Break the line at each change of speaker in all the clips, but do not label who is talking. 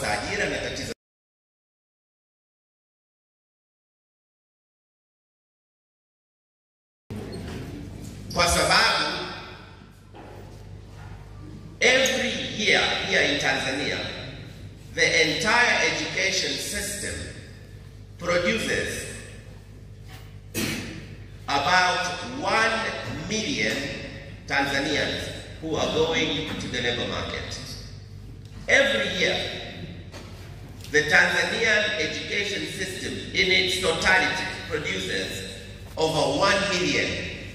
kukosa ajira na tatizo kwa sababu every year here in Tanzania the entire education system produces about 1 million Tanzanians who are going to the labor market. Every year, the Tanzanian education system in its totality produces over 1 million,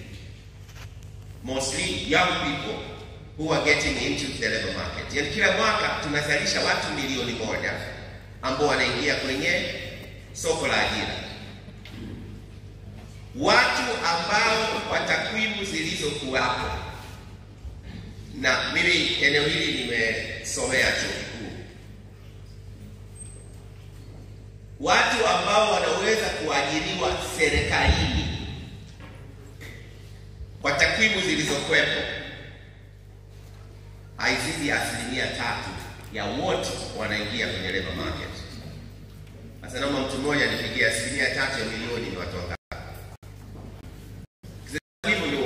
mostly young people who are getting into the labor market. Yani kila mwaka tunazalisha watu milioni moja ambao wanaingia kwenye soko la ajira watu ambao kwa takwimu zilizokuwapo, na mimi eneo hili nimesomea chuo kikuu, watu ambao wanaweza kuajiriwa serikalini kwa takwimu zilizokuwepo haizidi asilimia tatu ya wote wanaingia kwenye labor market. Sasa naomba mtu mmoja nipigie asilimia tatu ya milioni ni watu wangapi? Hivyo ndio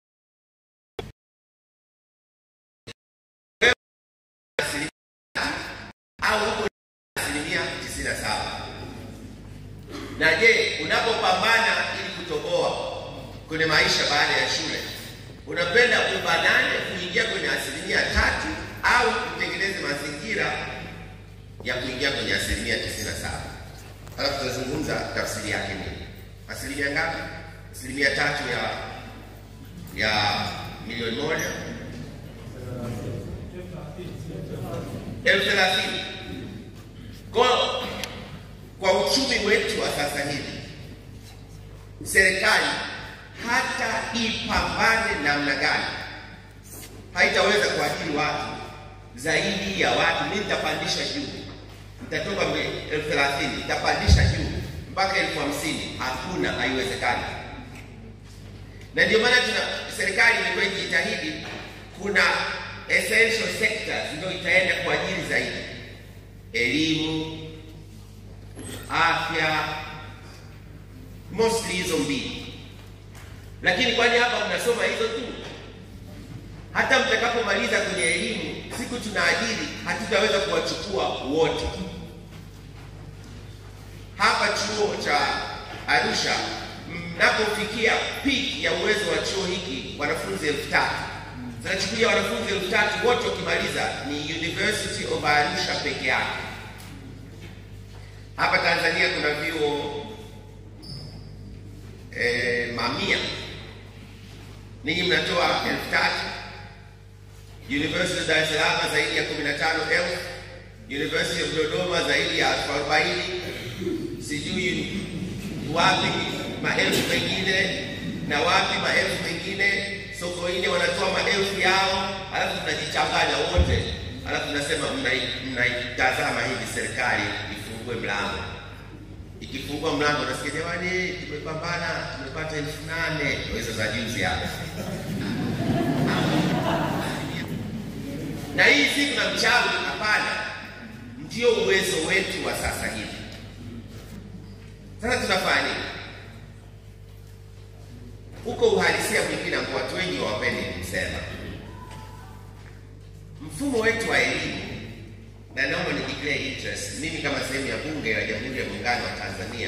asilimia au huko asilimia tisini na saba. Na je, unapopambana ili kutoboa kwenye maisha baada ya shule, unapenda ubanane kuingia kwenye asilimia tatu au utengeneze mazingira ya kuingia kwenye asilimia tisini na saba? Halafu tutazungumza tafsiri yake nini. Asilimia ngapi? Asilimia tatu ya ya milioni moja elfu thelathini kwa kwa uchumi wetu wa sasa hivi, serikali hata ipambane namna gani haitaweza kuajiri watu zaidi ya watu. Mimi nitapandisha juu, nitatoka elfu thelathini nitapandisha juu mpaka elfu hamsini Hakuna, haiwezekani. Na ndio maana tuna serikali imekuwa ikijitahidi, kuna essential sectors ndio itaenda kuajiri zaidi, elimu, afya, mostly hizo mbili. Lakini kwani hapa mnasoma hizo tu? Hata mtakapomaliza kwenye elimu, siku tunaajiri, hatutaweza kuwachukua wote. Hapa chuo cha Arusha mnapofikia peak ya uwezo wa chuo hiki wanafunzi elfu tatu tunachukulia wanafunzi elfu tatu wote wakimaliza ni University of Arusha peke yake. Hapa Tanzania kuna vyuo eh, mamia, ninyi mnatoa elfu tatu University of Dar es Salaam zaidi ya 15,000 University of Dodoma zaidi ya elfu arobaini sijui wapi maelfu mengine na wapi maelfu mengine. Sokoine wanatoa maelfu yao, alafu tunajichanganya wote, alafu tunasema mnaitazama hivi serikali ifungue mlango. Ikifungua mlango nasikia jamani, tumepambana tumepata elfu nane hizo za juzi hapa na hii si kuna mchawi, hapana, ndio uwezo wetu wa sasa hivi. Sasa tunafanya nini? Huko uhalisia mwingine ambao watu wengi hawapendi kusema, mfumo wetu wa elimu, na naomba ni declare interest, mimi kama sehemu ya Bunge la Jamhuri ya Muungano wa Tanzania,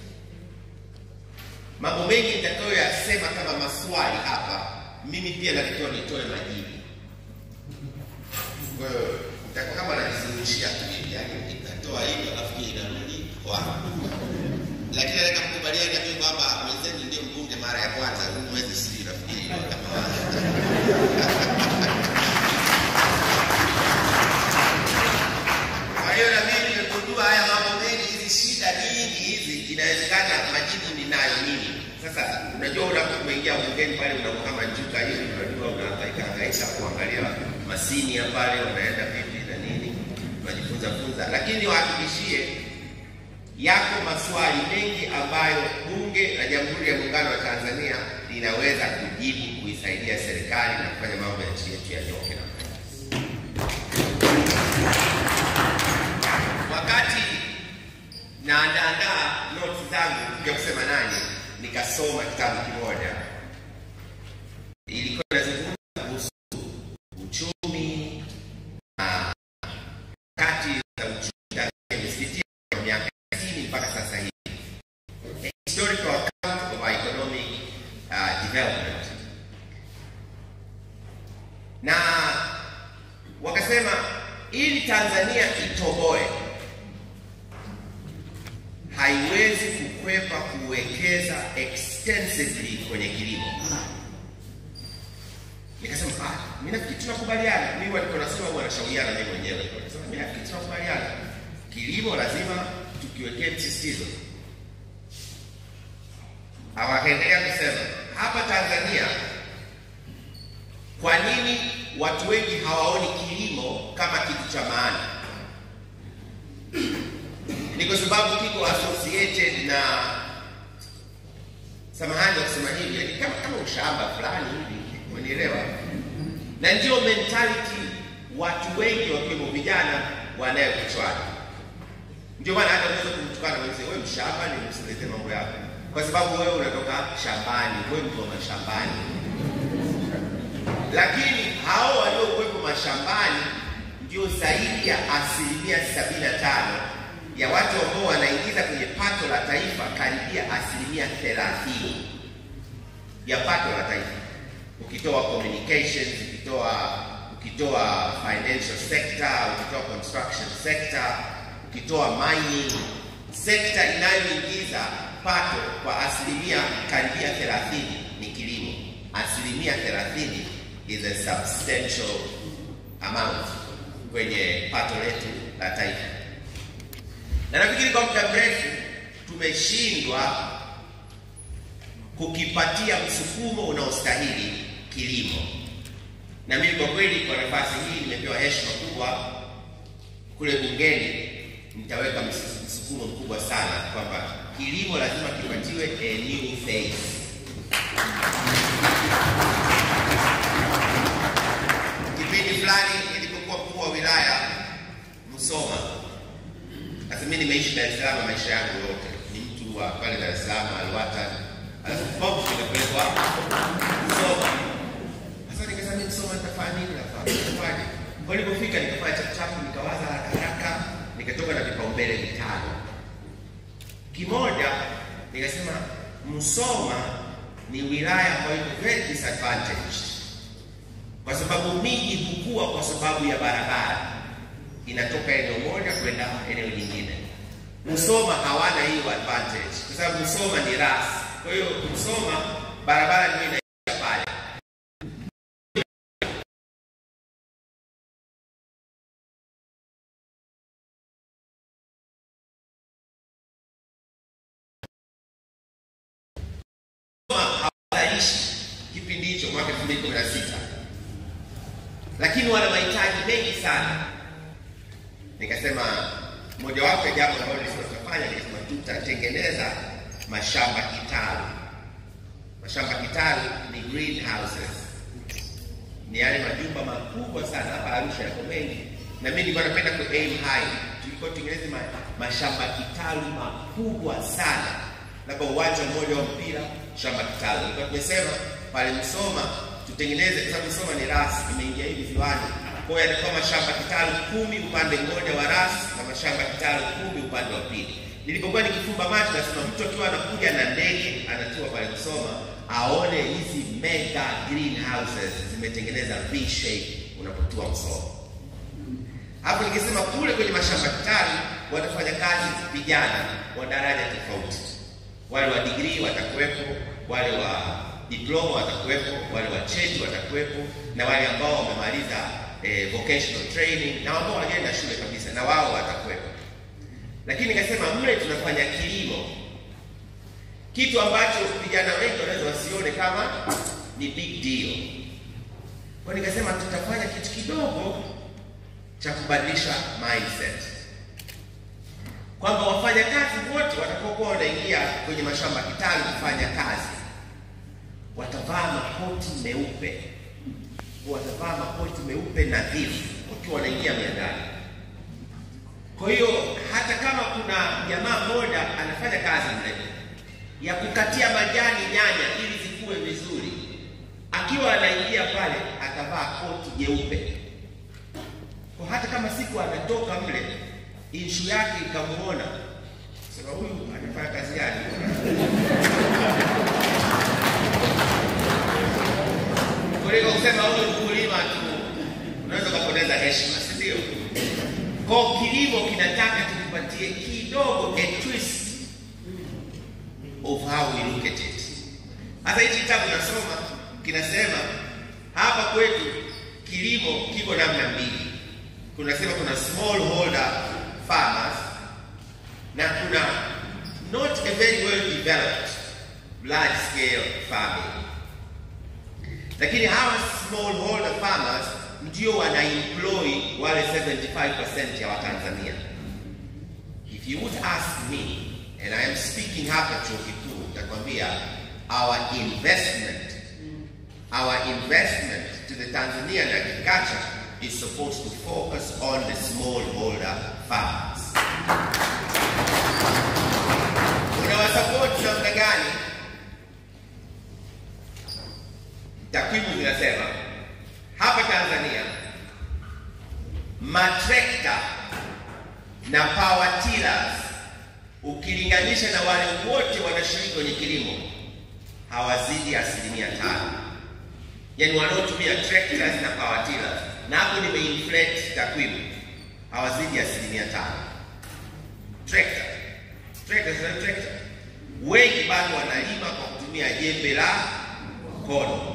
mambo mengi nitakayoyasema kama maswali hapa, mimi pia natakiwa nitoe majibu. Kwa hiyo nitakuwa kama najizungushia tu hivi, yani nikatoa hivi alafu pia inarudi kwako lakini nataka mkubaliane na mimi kwamba mwenzenu ndio mbunge mara ya kwanza huu mwezi sijui nafikiri kama kwa hiyo na mimi nimegundua haya mambo mengi, hizi shida nyingi hizi, inawezekana majibu ninayo mimi. Sasa unajua, unapoingia bungeni pale unakuwa kama njuka hiyo, unajua unahangaika hangaika kuangalia masini ya pale unaenda vipi na nini, unajifunza funza, lakini wahakikishie yako maswali mengi ambayo Bunge la Jamhuri ya Muungano wa Tanzania linaweza kujibu kuisaidia serikali na kufanya mambo ya nchi yetu yanyoke na nikasoma kitabu kimoja, ilikuwa inazungumza kuhusu uchumi na kati za uchumi Tanzania imepitia kwa miaka 90 mpaka sasa hivi, A historical account of our economic uh, development, na wakasema ili Tanzania itoboe haiwezi kukwepa kuwekeza extensively kwenye kilimo. Nikasema ah, mimi nafikiri tunakubaliana. Mimi walikuwa nasema huwa nashauriana mimi mwenyewe. Nikasema mimi nafikiri tunakubaliana. Kilimo lazima tukiwekee msisitizo. Hawakaendelea kusema hapa Tanzania, kwa nini watu wengi hawaoni kilimo kama kitu cha maana? Ni kwa sababu kiko associated na, samahani kwa kusema hivi, yani kama kama ushamba fulani hivi, umenielewa? Na ndio mentality watu wengi wakiwemo vijana wanayo kichwani. Ndio maana hata unaweza kumtukana mwenzie, wewe mshamba, ni msilete mambo yako, kwa sababu wewe unatoka shambani, wewe mtu wa mashambani. Lakini hao waliokuwepo mashambani ndio zaidi ya asilimia sabini na tano ya watu ambao wanaingiza kwenye pato la taifa karibia asilimia thelathini ya pato la taifa, ukitoa communications, ukitoa ukitoa financial sector, ukitoa construction sector, ukitoa mining sekta inayoingiza pato kwa asilimia karibia thelathini ni kilimo. Asilimia thelathini is a substantial amount kwenye pato letu la taifa na nafikiri kwa muda mrefu tumeshindwa kukipatia msukumo unaostahili kilimo, na mimi kwa kweli, kwa nafasi hii nimepewa heshima kubwa kule bungeni, nitaweka msukumo mkubwa sana kwamba kilimo lazima kipatiwe a new face. Kipindi fulani nilipokuwa mkuu wa wilaya Musoma sasa mimi nimeishi Dar es Salaam maisha yangu yote, ni mtu wa pale Dar es Salaam Alwata, alafu popo nimepelekwa Musoma. Sasa nikasema mimi Musoma nitafanya nini? Nafanya kwa nilipofika nikafanya chapuchapu, nikawaza haraka haraka, nikatoka na vipaumbele vitano. Kimoja nikasema Musoma ni wilaya ambayo iko very disadvantaged kwa sababu miji hukua kwa sababu ya barabara inatoka eneo moja kwenda eneo lingine. Musoma hawana hiyo advantage kwa sababu Musoma ni rasi. Kwa hiyo Musoma barabara ndio inaisha pale. hawazalishi kipindi hicho mwaka 2016 lakini wana mahitaji mengi sana nikasema mojawapo ya jambo ambalo tutafanya nikasema tutatengeneza mashamba kitalu. Mashamba kitalu ni greenhouses, ni yale majumba makubwa sana hapa Arusha yako mengi, na mimi nilikuwa napenda ku aim high, tulikuwa tutengeneze ma, mashamba kitalu makubwa sana, labda uwanja mmoja wa mpira, shamba kitalu. Nilikuwa tumesema pale Msoma tutengeneze, kwa sababu Msoma ni rasi, imeingia hivi viwanja kwa hiyo yalikuwa mashamba kitalu kumi upande mmoja wa rasi na mashamba kitalu kumi upande wa pili. Nilipokuwa nikifumba macho, nasema mtu akiwa anakuja na ndege anatua pale Musoma aone hizi mega greenhouses zimetengeneza V shape unapotua Musoma. Hapo nikisema kule kwenye mashamba kitalu watafanya kazi vijana wa daraja tofauti, wale wa degree watakuwepo, wale wa diploma watakuwepo, wale wa cheti watakuwepo, na wale ambao wamemaliza eh, vocational training na ambao wanaenda shule kabisa na wao watakuwepo. Lakini nikasema mle tunafanya kilimo, kitu ambacho vijana wengi wanaweza wasione kama ni big deal. Kwa nikasema tutafanya kitu kidogo cha kubadilisha mindset, kwamba wafanyakazi wote watakaokuwa wanaingia kwenye mashamba kitalu kufanya kazi watavaa makoti meupe watavaa makoti meupe nadhifu wakiwa wanaingia miandani. Kwa hiyo hata kama kuna jamaa mmoja anafanya kazi mle, ya kukatia majani nyanya ili zikue vizuri. Akiwa anaingia pale akavaa koti jeupe, kwa hata kama siku anatoka mle inshu yake ikamuona, sema huyu anafanya kazi gani? kuliko kusema huyu mkulima tu, unaweza ukapoteza heshima, si ndio? Kwa kilimo kinataka tukupatie kidogo a twist of how we look at it. Hata hichi kitabu nasoma kinasema hapa kwetu kilimo kiko namna mbili. Kunasema kuna small holder farmers na kuna not a very well developed large scale farming. Lakini hawa small holder farmers ndio wana employ wale 75% ya Watanzania. If you would ask me and I am speaking hapa chuo kikuu, nitakwambia our investment our investment to the Tanzanian agriculture is supposed to focus on the smallholder farmers. Unawasupport namna gani? Takwimu zinasema hapa Tanzania matrekta na power tillers ukilinganisha na wale wote wanashiriki kwenye kilimo hawazidi asilimia tano, yaani wanaotumia tractors na power tillers, na hapo nimeinflate takwimu, hawazidi asilimia tano. Tractor tractors na tractor, wengi bado wanalima kwa kutumia jembe la mkono.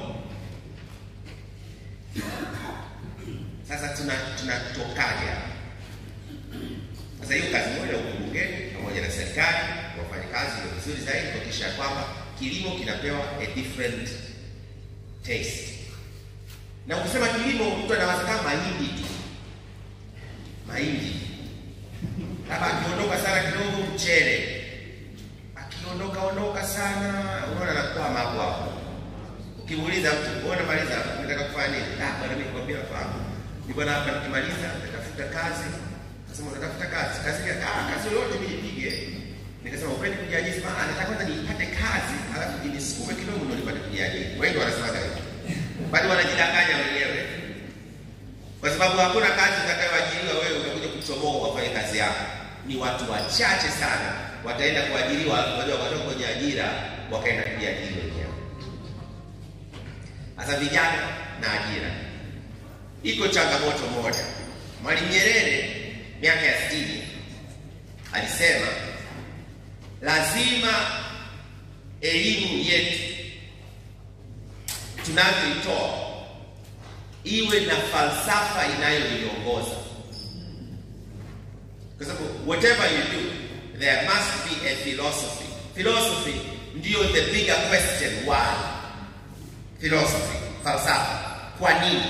Sasa tuna tunatokaje hapa? Sasa hiyo kazi moja huko bungeni pamoja na serikali wafanye kazi ndio vizuri zaidi kuhakikisha kwamba kilimo kinapewa a different taste. Na ukisema kilimo, mtu anawaza kama mahindi tu, mahindi labda akiondoka sana kidogo mchele, akiondoka ondoka sana, unaona anakwama hapo hapo. Ukimuuliza mtu wewe unamaliza unataka kufanya nini? Ah, bwana mimi nikwambia nafahamu. Ni bwana hapa nikimaliza natafuta kazi. Nasema unatafuta kazi. Kazi ya ah, kazi yoyote mimi nipige. Nikasema upendi kujiajiri sana, nataka kwanza nipate kazi, alafu nisukume kidogo ndio nipate kujiajiri. Wengi wanasema hivyo. Bali wanajidanganya wenyewe. Kwa sababu hakuna kazi utakayoajiriwa wewe utakuja kuchomoa wafanye kazi yako. Ni watu wachache sana wataenda kuajiriwa, wale wakatoka kwenye ajira wakaenda kujiajiri wenyewe. Sasa vijana na ajira, iko changamoto moja. Mwalimu Nyerere miaka ya sitini alisema lazima elimu yetu tunavyoitoa iwe na falsafa inayoiongoza, kwa sababu whatever you do there must be a philosophy. Philosophy ndiyo the bigger question why philosophy, falsafa. Kwa nini?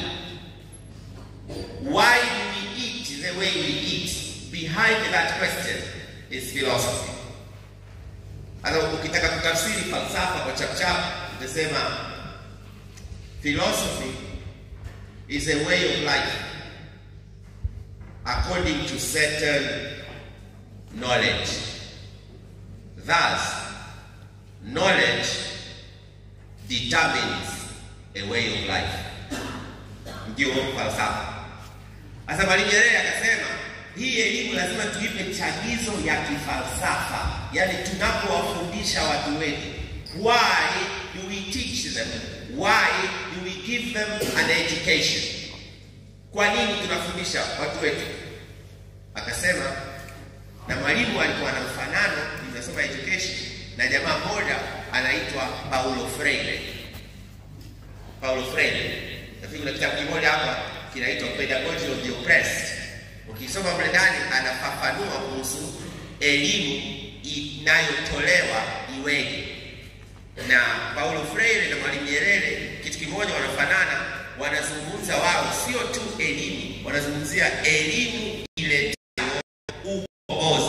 Why do we eat the way we eat? Behind that question is philosophy. Hata ukitaka kutafsiri falsafa kwa chapchap utasema philosophy is a way of life according to certain knowledge. Thus, knowledge determines a way of life. Ndio falsafa. Sasa Mwalimu Nyerere akasema hii elimu lazima tuipe chagizo ya kifalsafa, yaani tunapowafundisha watu wetu, why do we teach them? Why do we give them an education? Kwa nini tunafundisha watu wetu? Akasema, na mwalimu alikuwa na mfanano, nimesoma education na jamaa mmoja anaitwa Paulo Freire. Paulo Freire, nafikiri kuna kitabu kimoja hapa kinaitwa Pedagogy of the Oppressed. Ukisoma mle ndani anafafanua kuhusu elimu inayotolewa iweje. Na Paulo Freire na Mwalimu Nyerere kitu kimoja wanafanana, wanazungumza wao sio tu elimu, wanazungumzia elimu ile ukombozi.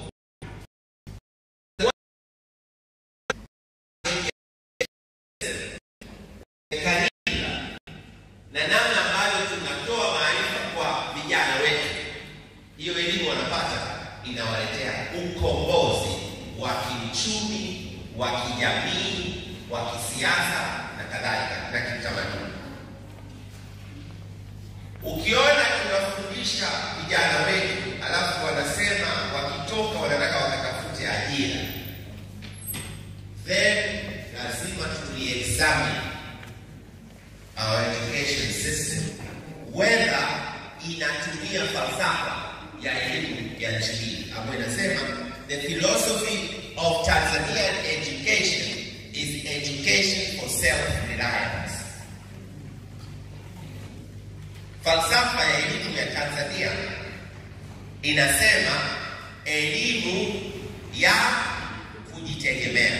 na namna ambavyo tunatoa maarifa kwa vijana wetu, hiyo elimu wanapata inawaletea ukombozi wa kiuchumi, wa kijamii, wa kisiasa na kadhalika na kitamaduni. Ukiona tunafundisha vijana wetu alafu wanasema wakitoka wanataka wakatafute ajira, then lazima tuliexamine our education system whether inatumia falsafa ya elimu ya nchi hii ambayo inasema the philosophy of Tanzanian education is education for self-reliance. Falsafa ya elimu ya Tanzania inasema elimu ya kujitegemea.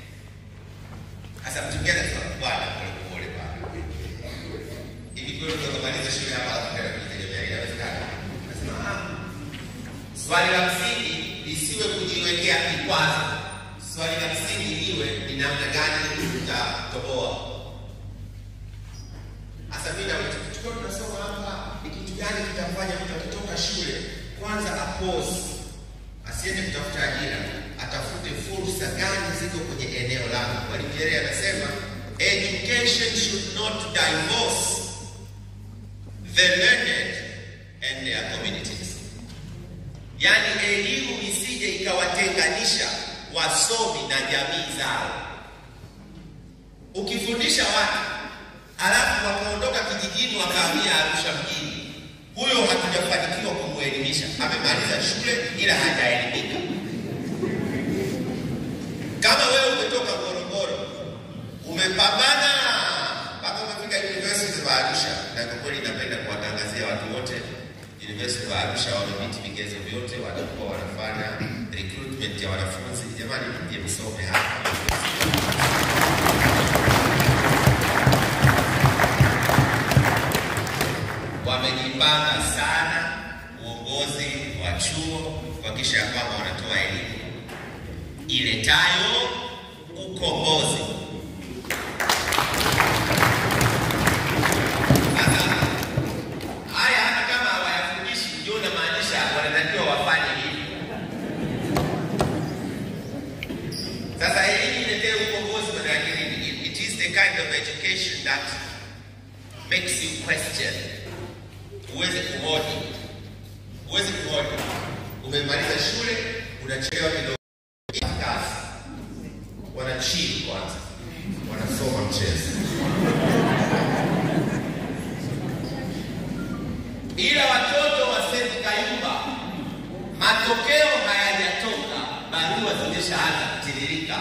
Sasa mtu mmoja anasema bwana, pole pole bwana, hivi kweli tukamaliza shule hapa alafu tena kujitegemea inawezekana? Nasema ah, swali la msingi lisiwe kujiwekea vikwazo. Swali la msingi liwe ni namna gani tutatoboa. Sasa mimi na tukiwa tunasoma hapa, ni kitu gani kitafanya mtu akitoka shule kwanza apose, asiende kutafuta ajira, atafute fursa gani ziko kwenye eneo lake. Mwalimu Nyerere anasema education should not divorce the learned and their communities, yaani elimu isije ikawatenganisha wasomi na jamii zao. Ukifundisha watu alafu wakaondoka kijijini wakahamia Arusha mjini, huyo hatujafanikiwa kumuelimisha. Amemaliza shule ila hajaelimika. Kama wewe umetoka Morogoro umepambana mpaka umefika University of Arusha, na kwa kweli napenda kuwatangazia watu wote University of Arusha wamepiti vigezo vyote, watakuwa wanafanya recruitment ya wanafunzi. Jamani, mje msome hapa. Wamejipanga sana uongozi wa chuo kuhakikisha ya kwamba wanatoa elimu iletayo ukombozi. Sasa haya hata kama hawayafundishi, ndio namaanisha wanatakiwa wafanye hivi. Sasa elimu iletee ukombozi, maana yake nini? It- It is the kind of education that makes you question. Huwezi kuhoji, huwezi kuhoji. Umemaliza shule, unachelewa kidogo kazi, wanachini kwanza, wanasoma mchezo ila watoto wa St. Kayumba matokeo hayajatoka, barua zimeshaanza kutiririka.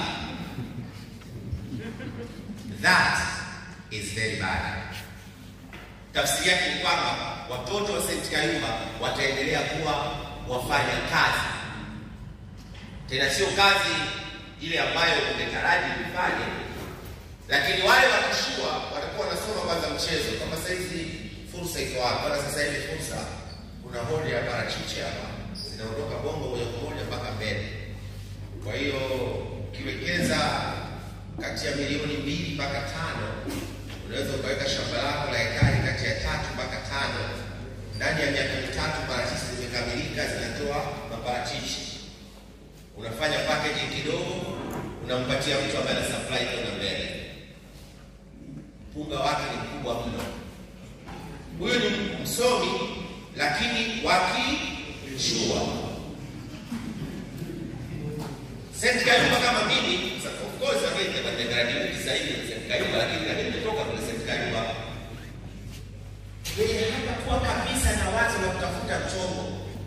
That is very bad. Tafsiri yake ni kwamba watoto wa St. Kayumba wataendelea kuwa wafanya kazi, tena sio kazi ile ambayo umetaraji kufanya, lakini wale wakishua watakuwa wanasoma kwanza mchezo. Kama sasa hizi fursa iko hapa, bwana, sasa hivi fursa, kuna hodi ya parachichi hapa zinaondoka Bongo moja kwa moja mpaka mbele. Kwa hiyo ukiwekeza kati ya milioni mbili mpaka tano unaweza ukaweka shamba lako la ekari kati ya tatu mpaka tano. Ndani ya miaka mitatu parachichi zimekamilika, zinatoa maparachichi. Unafanya packaging kidogo, unampatia mtu ambaye ana supply kwenda mbele. Mpunga wake ni mkubwa mno. Huyu ni msomi lakini wakichua St. Kayumba kama mimi, sa- of course again nimegraduate sasa hivi St. Kayumba, lakini lakini nimetoka kule St. Kayumba yenye hata kuwa kabisa na wazo la kutafuta chombo.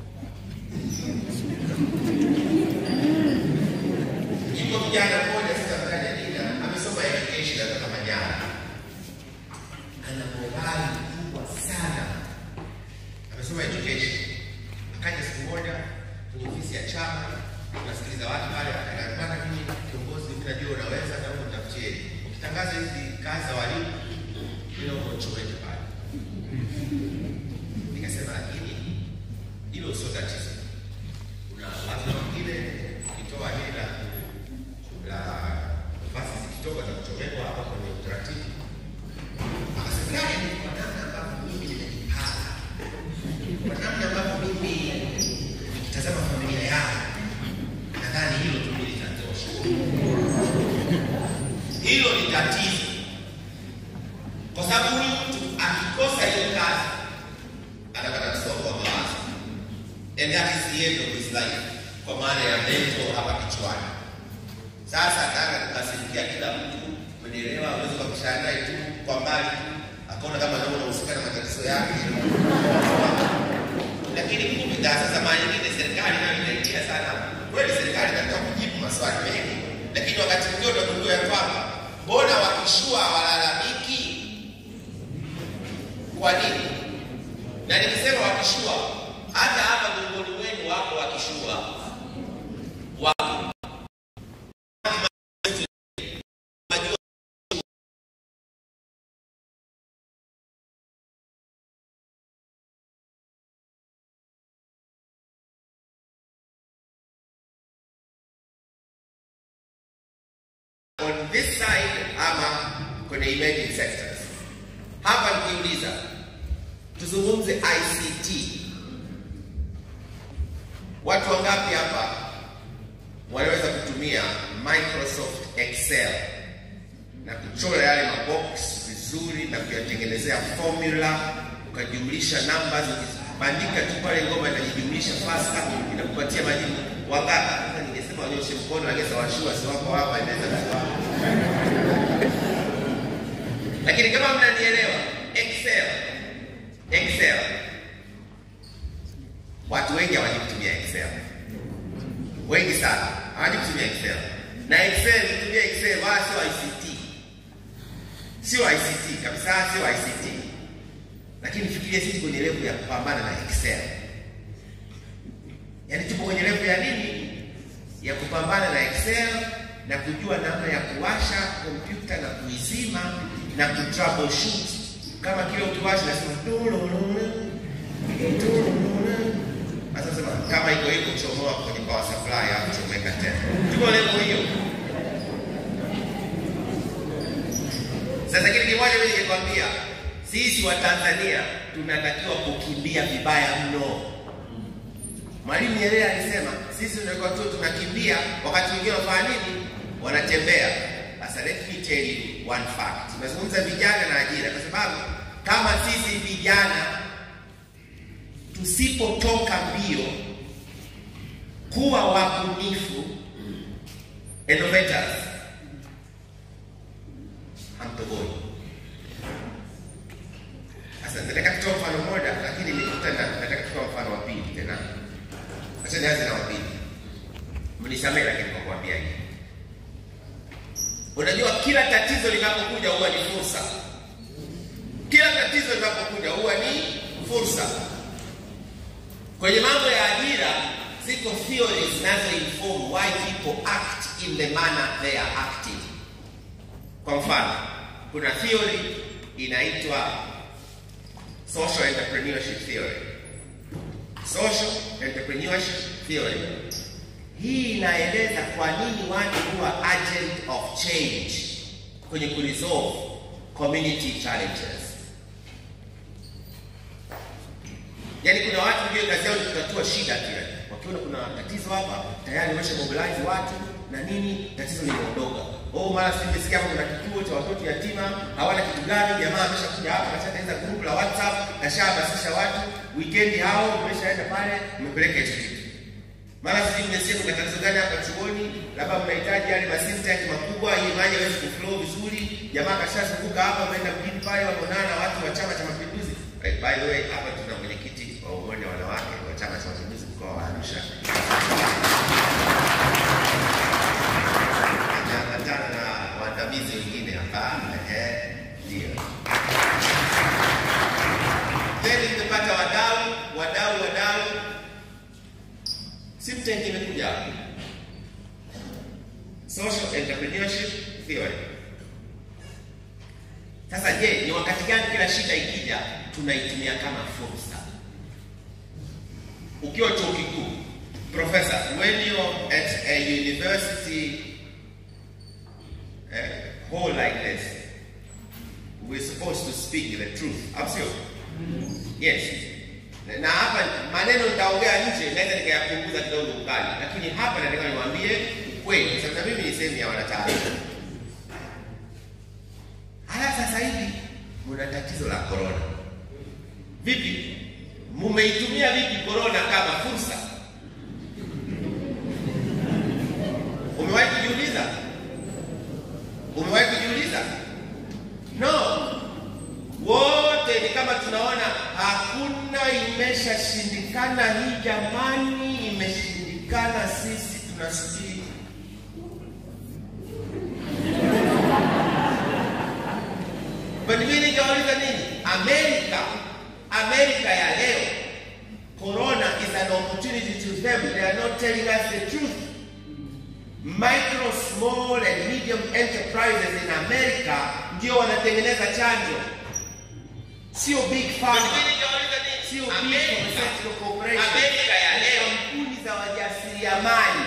Yuko kijana mmoja sasa mtaja jina, amesoma education hata kama Manyara, ana morali kubwa sana, amesoma education. Akaja siku moja kwenye ofisi ya chama, tunasikiliza watu pale, akaambia bwana, mimi kiongozi, mimi najua unaweza, naomba nitafutie ukitangaza hizi kazi za walimu, mimi naomba uchomeke pale. Nikasema lakini hilo sio tatizo, kuna watu wengine ukitoa hili la la nafasi zikitoka za kuchomekwa hapa kwenye utaratibu akasema "Yaani, kwa namna ambavyo mimi nimejipanga, kwa namna ambavyo mimi nikitazama familia yangu, nadhani hilo tu litatosha. tatizo, kwa sababu huyu mtu akikosa hiyo kazi anapata msongo wa mawazo, and that is the end of his life, kwa maana ya mental hapa kichwani. Sasa nataka kukasirikia kila mtu, umenielewa? Awezi ukapishana naye tu kwa mbali, akaona kama ndio unahusika na matatizo yake lakini kumbe sasa mara nyingine serikali nayo inaingia sana. Kweli serikali inataka kujibu maswali mengi, lakini wakati mwingine utagundua ya kwamba mbona wakishua walalamiki? Kwa nini? Na nikisema wakishua, hata hapa miongoni mwenu wako wakishua wako on this side ama kwenye emerging sectors. Hapa nikiuliza tuzungumze ICT, watu wangapi hapa wanaweza kutumia Microsoft Excel na kuchora yale mabox vizuri na kuyatengenezea formula, ukajumlisha numbers, ukibandika tu pale ngoma itajijumlisha faster, inakupatia majibu. Wangapi? Sasa ningesema wanyoshe mkono, lakini washua si wako hapa, inaweza kuwa lakini kama mnanielewa, Excel Excel, watu wengi hawajui kutumia Excel, wengi sana hawajui kutumia Excel. Na Excel, kutumia Excel wala sio ICT, sio ICT kabisa, sio ICT. Lakini fikiria sisi kwenye level ya kupambana na Excel, yaani tupo kwenye level ya nini? Ya kupambana na Excel na kujua namna ya kuwasha kompyuta na kuizima na kutroubleshoot kama kile ukiwasha nasema sasa sema kama iko hivyo chomoa kwenye power supply au chomeka tena. Tuko level hiyo. Sasa kitu kimoja mimi ningekwambia, sisi wa Tanzania tunatakiwa kukimbia vibaya mno. Mwalimu Nyerere alisema sisi tunatakiwa tu tunakimbia, wakati wengine wanafanya nini? Wanatembea. Sasa let me tell you one fact. Tunazungumza vijana na ajira, kwa sababu kama sisi vijana tusipotoka mbio kuwa wabunifu innovators, hamtoboi. Sasa nataka kutoa mfano mmoja, lakini nikuta na nataka kutoa mfano wa pili tena. Acha nianze na wa pili, mnisamehe, lakini kwa kuambia hivi Unajua, kila tatizo linapokuja huwa ni fursa. Kila tatizo linapokuja huwa ni fursa. Kwenye mambo ya ajira, ziko theories zinazo inform why people act in the manner they are acting. Kwa mfano, kuna theory inaitwa social entrepreneurship theory. Social entrepreneurship theory hii inaeleza kwa nini watu huwa agent of change kwenye kuresolve community challenges. Yaani kuna watu ndio kazi yao ni kutatua shida tu, wakiona kuna tatizo hapa tayari wamesha mobilize watu na nini, tatizo limeondoka. Oh, mara sisi nimesikia hapa kuna kituo cha watoto yatima hawana kitu gani, jamaa ameshakuja hapa kashatengeneza group la WhatsApp, kashahamasisha watu, weekend hao mmeshaenda pale, mmepeleka hicho kitu mara sisi mmesikia kuna tatizo gani hapa chuoni, labda mnahitaji yale masinta yake makubwa, ili maji yaweze kuflow vizuri. Jamaa kashazunguka hapa, ameenda mjini pale, wameonana na watu wa Chama cha Mapinduzi. Right, by the way, hapa tuna mwenyekiti wa umoja wa wanawake wa Chama cha Mapinduzi mkoa wa Arusha, ameambatana na waandamizi wengine hapa. Ehe, ndio then tumepata wadau, wadau, wadau Simtech imekuja hapo. Social entrepreneurship theory. Sasa je, ni wakati gani kila shida ikija tunaitumia kama fursa? Ukiwa chuo kikuu, professor, when you're at a university uh, hall like this, we're supposed to speak the truth. Absolutely. Yes na hapa maneno nitaongea nje, naweza nikayapunguza kidogo ukali, lakini hapa nataka niwaambie ukweli, kwa sababu mimi ni sehemu ya wanataarifa. kuna tatizo la corona. Vipi, mumeitumia vipi corona kama fursa? Umewahi kujiuliza? Umewahi kujiuliza? No, wote ni kama tunaona hakuna, imeshashindikana hii jamani, imeshindikana, sisi tunasubiri But mimi ningeuliza nini? Amerika, Amerika ya leo, corona is an opportunity to them. They are not telling us the truth. Micro, small and medium enterprises in America ndio wanatengeneza chanjo, sio big pharma, sio big pharmaceutical corporation. Amerika ya leo, kampuni za wajasiriamali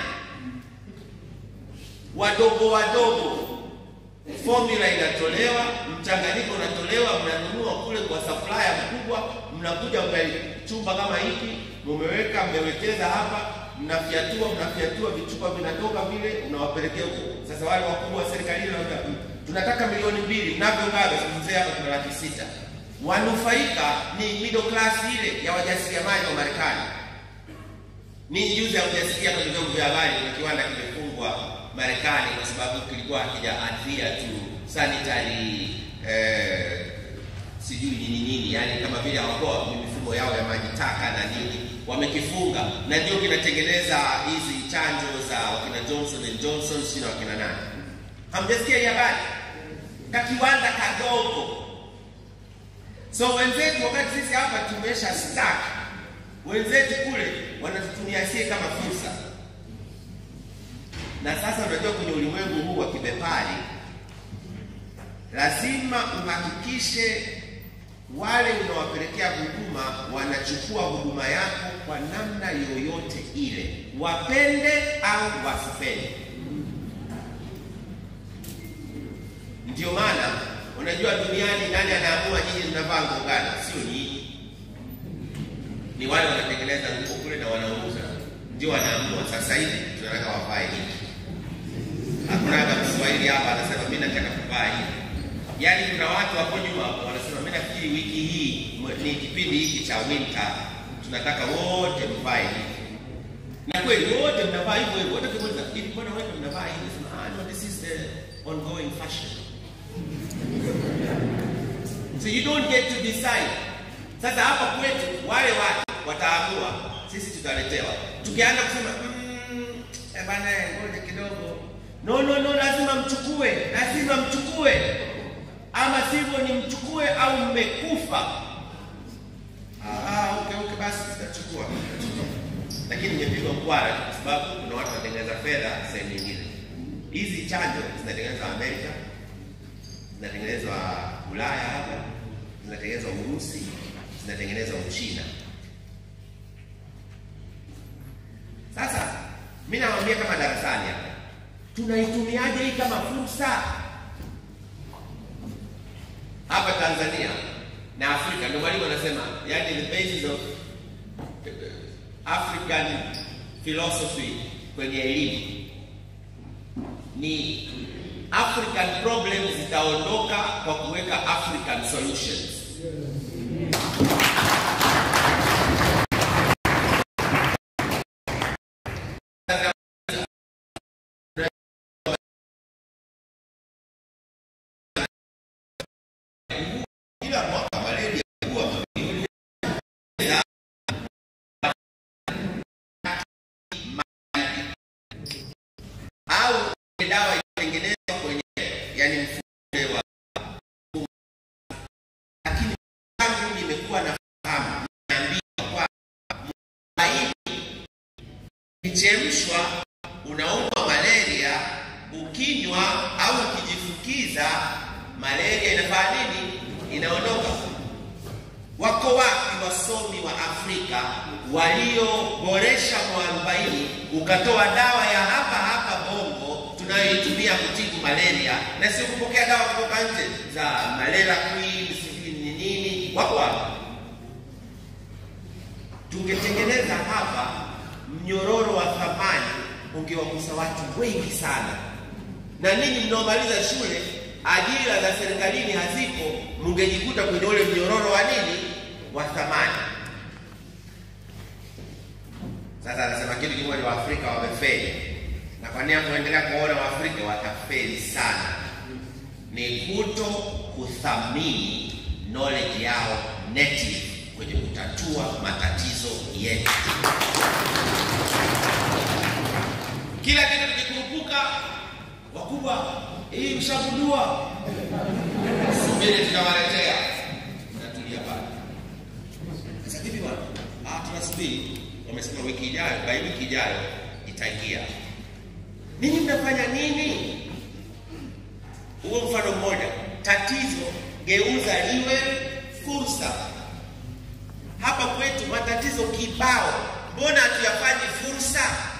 wadogo wadogo formula inatolewa, mchanganyiko unatolewa, mnanunua kule kwa supplier mkubwa, mnakuja chumba kama hiki, mumeweka mmewekeza hapa, mnafyatua mnafyatua, vichupa vinatoka vile, unawapelekea huko. Sasa wale wakubwa wa serikalini wanaambia tunataka milioni mbili, mnavyogawa mzee, hapa tuna laki sita. Wanufaika ni middle class ile ya wajasiriamali wa Marekani. Ni juzi hamjasikia kwenye vyombo vya habari kuna kiwanda kimefungwa Marekani kwa sababu kilikuwa hakija adhere to sanitary eh, sijui nini nini, yani kama vile hawakuwa mifumo yao ya maji taka na nini, wamekifunga na ndio kinatengeneza hizi chanjo za wakina Johnson and Johnson, sio wakina nani. Hamjasikia hii habari? Kakiwanda kadogo. So wenzetu, wakati sisi hapa tumesha stack, wenzetu kule wanatutumia sie kama fursa na sasa unajua, kwenye ulimwengu huu wa kibepari lazima uhakikishe wale unawapelekea huduma wanachukua huduma yako kwa namna yoyote ile, wapende au wasipende. Ndio maana unajua, duniani nani anaamua nyinyi mnavaa nguo gani? Sio nyinyi, ni wale wanatengeneza nguo kule na wanauza, ndio wanaamua. Sasa hivi tunataka wavae hiki Hakunaga Mswahili hapa anasema mimi nataka kuvaa hivi. Yaani kuna watu hapo nyuma wanasema mimi nafikiri wiki hii ni kipindi hiki cha winter, tunataka wote mvae hivi. Na kweli wote mnavaa hivyo hivyo. Wote kimuuliza hivi, mbona wote mnavaa hivi? Sema ah, no, this is the ongoing fashion. So you don't get to decide. Sasa hapa kwetu wale watu wataamua, sisi tutaletewa. Tukianza kusema mm, eh bana, ngoja kidogo No, no, no, lazima mchukue, lazima mchukue, ama sivyo ni mchukue au mmekufa. Ah, okay, okay, basi tutachukua, lakini nimepigwa mkwara kwa sababu kuna watu wanatengeneza fedha sehemu nyingine. Hizi chanjo zinatengenezwa Amerika, zinatengenezwa Ulaya hapa, zinatengenezwa Urusi, zinatengenezwa Uchina. Sasa mimi nawaambia kama darasani hapa tunaitumiaje hii kama fursa hapa Tanzania na Afrika? Ndio mwalimu anasema, yani the basis of African philosophy kwenye elimu ni African problems zitaondoka kwa kuweka African solutions. dawa itengenezwa kwenye yani mfumo wa lakini tangu nimekuwa na fahamu naambiwa kwa mwaini ichemshwa unaumwa malaria ukinywa au ukijifukiza malaria inafanya nini inaondoka wako wapi wasomi wa Afrika walioboresha mwarobaini ukatoa dawa ya hapa hapa Bongo tunayoitumia kutibu malaria na sio kupokea dawa kutoka nje za malaria queen sijui ni nini? Wako wapi? Tungetengeneza hapa mnyororo wa thamani, ungewagusa watu wengi sana. Na ninyi mnaomaliza shule ajira za serikalini hazipo, mngejikuta kwenye ule mnyororo wa nini wa thamani. Sasa anasema kitu kimoja, Waafrika wamefeli, na kwa nini kuendelea kuona Waafrika watafeli sana, ni kuto kuthamini knowledge yao native kwenye kutatua matatizo yetu. Kila kitu tukikurupuka, wakubwa, hii mshagundua, subiri tutawaletea, natulia pale. Sasa hivi bwana, ah, tunasubiri wamesema wiki ijayo, by wiki ijayo itaingia. Ninyi mnafanya nini? Huo mfano mmoja, tatizo geuza liwe fursa. Hapa kwetu matatizo kibao, mbona hatuyafanyi fursa?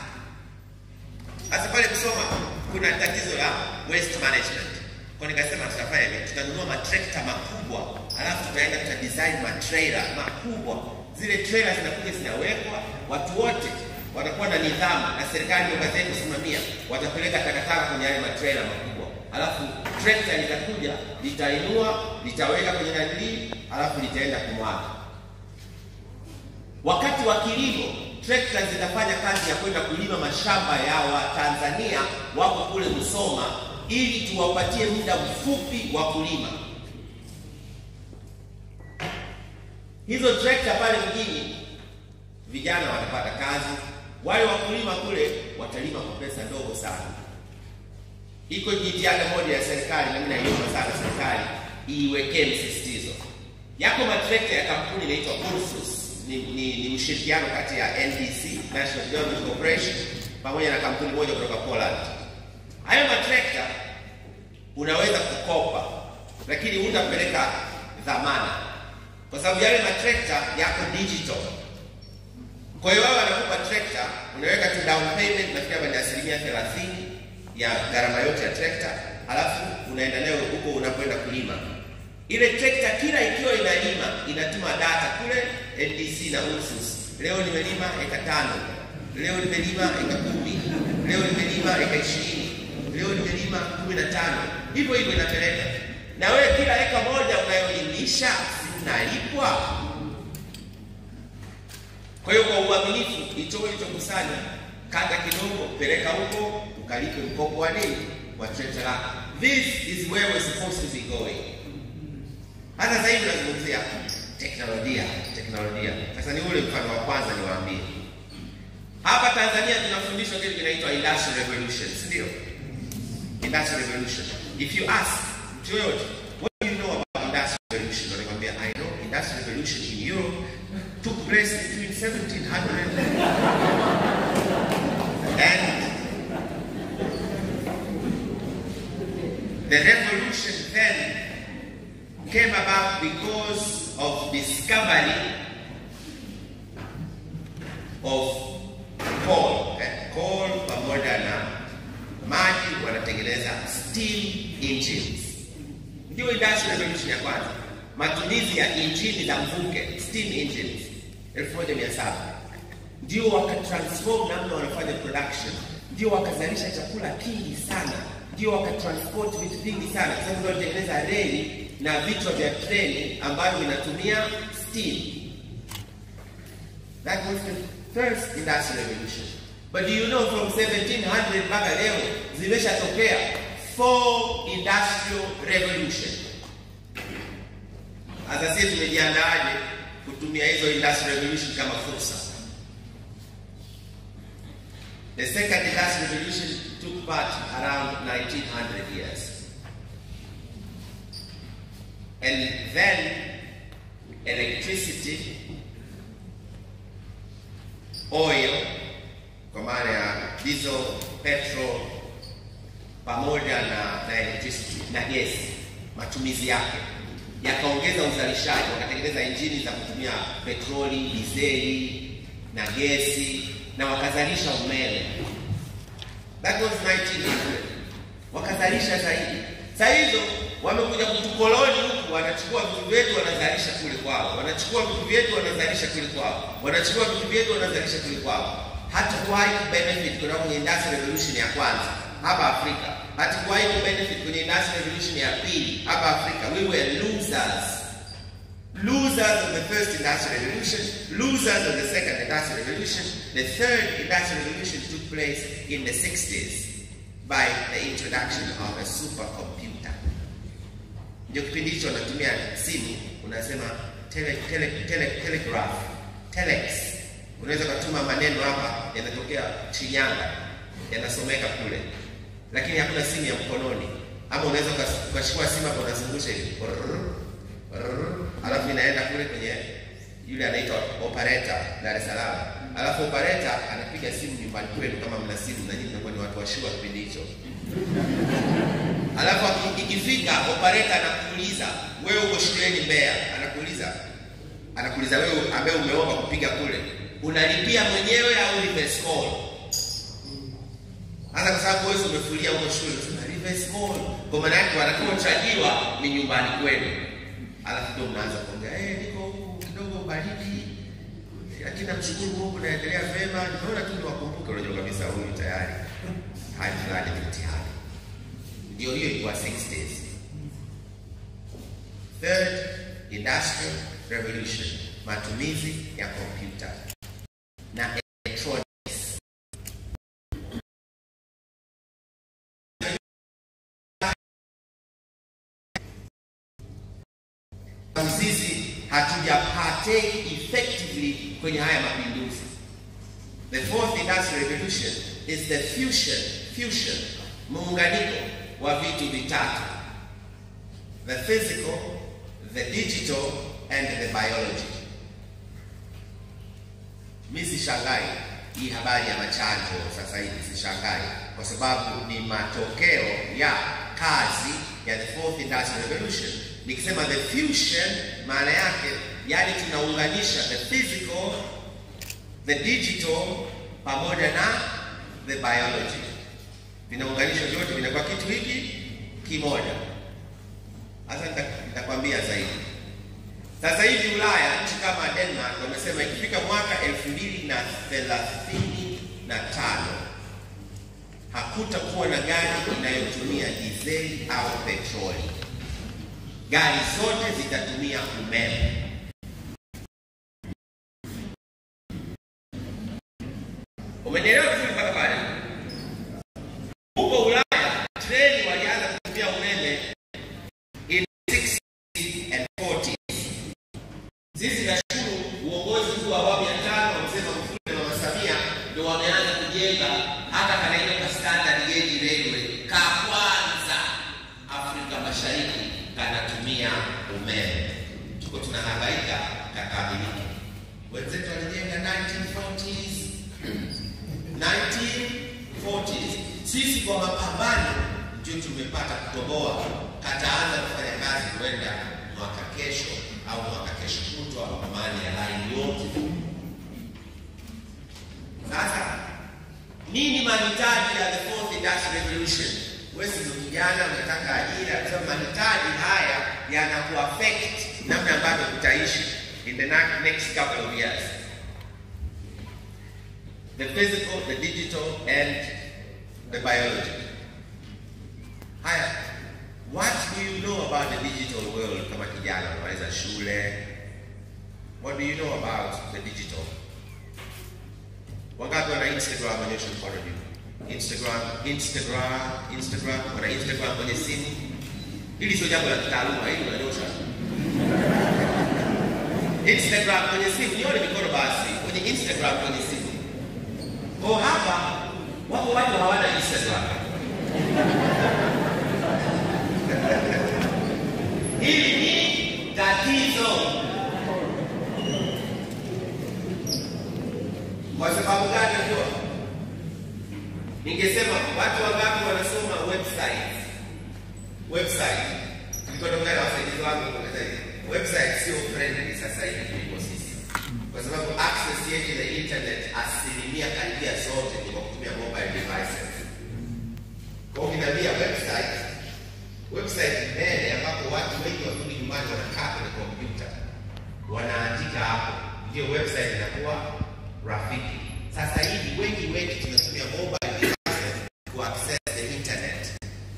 Sasa pale Msoma kuna tatizo la waste management, kwa nikasema tutafanya hivi, tutanunua matrekta makubwa, alafu tutaenda tuta design matrailer makubwa zile trailer zinakuja zinawekwa, watu wote watakuwa na nidhamu, na serikali ndio kazi yake kusimamia. Watapeleka takataka kwenye yale matrailer makubwa, alafu trekta litakuja litainua, litaweka kwenye nanilii, alafu litaenda kumwaga. Wakati wa kilimo, trekta zitafanya kazi ya kwenda kulima mashamba ya Watanzania wako kule Msoma, ili tuwapatie muda mfupi wa kulima. hizo trekta pale mjini, vijana watapata kazi, wale wakulima kule watalima kwa pesa ndogo sana. Iko jitihada moja ya serikali, na mimi naiomba sana serikali iiwekee msisitizo. Yako matrekta ya kampuni inaitwa Ursus, ni, ni, ni mshirikiano kati ya NDC, National Development Corporation, pamoja na kampuni moja kutoka Poland. Hayo matrekta unaweza kukopa, lakini hutapeleka dhamana kwa sababu yale matrekta yako digital. Kwa hiyo wao wanakupa trekta, unaweka tu down payment, nafikiri ni asilimia thelathini ya gharama yote ya trekta, halafu unaenda nayo huko unakwenda kulima. Ile trekta kila ikiwa inalima inatuma data kule NDC na Ursus. Leo nimelima eka tano, leo nimelima eka kumi, leo nimelima eka ishirini, leo nimelima kumi na tano, hivyo hivyo inapeleka na wewe kila eka moja unayolimisha nalipwa. Kwa hiyo kwa uaminifu, itoe ilichokusanya, kata kidogo, peleka huko, ukalipe mkopo wa nini wa trekta lako. This is where we're supposed to be going. Hata sasa hivi nazungumzia teknolojia, teknolojia. Sasa ni ule mfano wa kwanza niwaambie. Hapa Tanzania tunafundishwa kitu kinaitwa industrial revolution, si ndio? Industrial revolution. If you ask mtu yoyote, what do you know about industrial revolution? Wanakwambia, I know industrial revolution in Europe took place between 1700 and the revolution then came about because of discovery of coal. Eh, coal pamoja na maji wanatengeneza steam engines. Ndio industrial revolution ya kwanza, matumizi ya injini za mvuke, steam engines 1700 ndio wakatransform namna wanafanya production, ndio wakazalisha chakula kingi sana, ndio wakatransport vitu vingi sana, kwa sababu ndio walitengeneza reli na vichwa vya treni ambavyo vinatumia steam. That was the first industrial revolution. But do you know from 1700 mpaka leo zimeshatokea four industrial revolution. Sasa sisi tumejiandaaje kutumia hizo industrial revolution kama fursa? The second industrial revolution took part around 1900 years. And then electricity, oil, kwa maana ya diesel, petrol, pamoja na, na electricity na gesi, matumizi yake yakaongeza uzalishaji, wakatengeneza injini za kutumia petroli, dizeli na gesi na wakazalisha umeme. That was 1900. Wakazalisha zaidi. Saa hizo wamekuja kutukoloni huku, wanachukua vitu vyetu wanazalisha kule kwao, wanachukua vitu vyetu wanazalisha kule kwao, wanachukua vitu vyetu wanazalisha kule kwao. Hatukuwahi kubenefit kutoka kwenye industrial revolution ya kwanza hapa Afrika hatukuwahi kubenefit kwenye industrial revolution ya pili hapa Afrika. We were losers. Losers of the first industrial revolution, losers of the second industrial revolution. The third industrial revolution took place in the 60s by the introduction of a supercomputer. Ndio kipindi hicho wanatumia simu, unasema tele, tele, tele, telegraph, telex. Unaweza kutuma maneno hapa yanatokea Shinyanga, yanasomeka kule, lakini hakuna simu ya mkononi. Ama unaweza ukas- ukachukua simu hapo unazungusha hivi Brrr, brrr, alafu inaenda kule kwenye yule anaitwa operator Dar es Salaam, alafu operator anapiga simu nyumbani kwenu, kama mna simu na nyinyi mnakuwa ni watu wa shua kipindi hicho Alafu aki- ikifika operator anakuuliza wewe uko shuleni Mbeya, anakuuliza anakuuliza wewe ambaye umeomba kupiga kule, unalipia mwenyewe au reverse call? Hata kwa sababu wewe umefulia huko shule, unasema reverse call. Kwa maana yake wanakochajiwa ni nyumbani kwenu. Alafu ndio mnaanza kuongea eh, niko huku kidogo baridi, lakini namshukuru Mungu naendelea vema. Nimeona tu niwakumbuke, unajua kabisa huyu tayari hali fulani ni mtihani ndio hiyo ilikuwa 60s. Third industrial revolution, matumizi ya kompyuta na electronics. Sisi hatuja partake effectively kwenye haya mapinduzi. The fourth industrial revolution is the fusion, fusion, muunganiko wa vitu vitatu. The physical, the digital and the biology. Mi sishangai hii habari ya machanjo sasa hivi, sishangai kwa sababu ni matokeo ya kazi ya the fourth industrial revolution. Nikisema the fusion, maana yake yani tunaunganisha the physical the digital pamoja na the biology vinaunganishwa vyote vinakuwa kitu hiki kimoja. Sasa nita- nitakwambia zaidi. Sasa hivi Ulaya, nchi kama Denmark wamesema ikifika mwaka elfu mbili na thelathini na tano hakutakuwa na gari inayotumia dizeli au petroli. Gari zote zitatumia umeme. Umenielewa vizuri mpaka pale? Huko Ulaya treni walianza kutumia umeme in 60s and 40s. Sisi nashukuru uongozi huu wa awamu ya tano mzee Magufuli na Mama Samia ndio wameanza kujenga hata kanaenda kwa standard gauge railway ka kwanza Afrika Mashariki kanatumia umeme. Tuko tunahangaika kakamilike. Wenzetu walijenga 1940s 1940s. Sisi kwa mapambano ndio tumepata kutoboa, kataanza kufanya kazi kwenda mwaka kesho au mwaka kesho kutwa, kwa maana ya laini yote. Sasa nini mahitaji ya the fourth industrial revolution? Wewe ndio kijana unataka ajira, kwa sababu mahitaji haya yanakuaffect namna ambavyo utaishi in the na- next couple of years the physical, the digital, and the biology. Haya, what do you know about the digital world kama kijana unaweza shule? What do you know about the digital? Wangapi wana Instagram onyesha mkono juu? Instagram, Instagram, Instagram, wana Instagram kwenye simu. Hili sio jambo la kitaaluma, hili unanyosha. Instagram kwenye simu, nione mikono basi. Kwenye Instagram kwenye simu. Kwa hapa wapo watu hawana Instagram. Hili ni tatizo. Kwa sababu gani najua? Ningesema watu wangapi wanasoma website? Website. Nilikuwa naongea na wasaidizi wangu kueleza hivi. Website sio friendly sasa hivi kuliko sisi. Kwa sababu access yetu ya internet asilimia karibia zote ni kwa kutumia mobile devices. Kwa hiyo ukiniambia website, website ni mbele ambapo watu wengi wakirudi nyumbani wanakaa kwenye kompyuta wanaandika hapo, ndio website inakuwa rafiki. Sasa hivi wengi wetu tunatumia mobile devices to access the internet.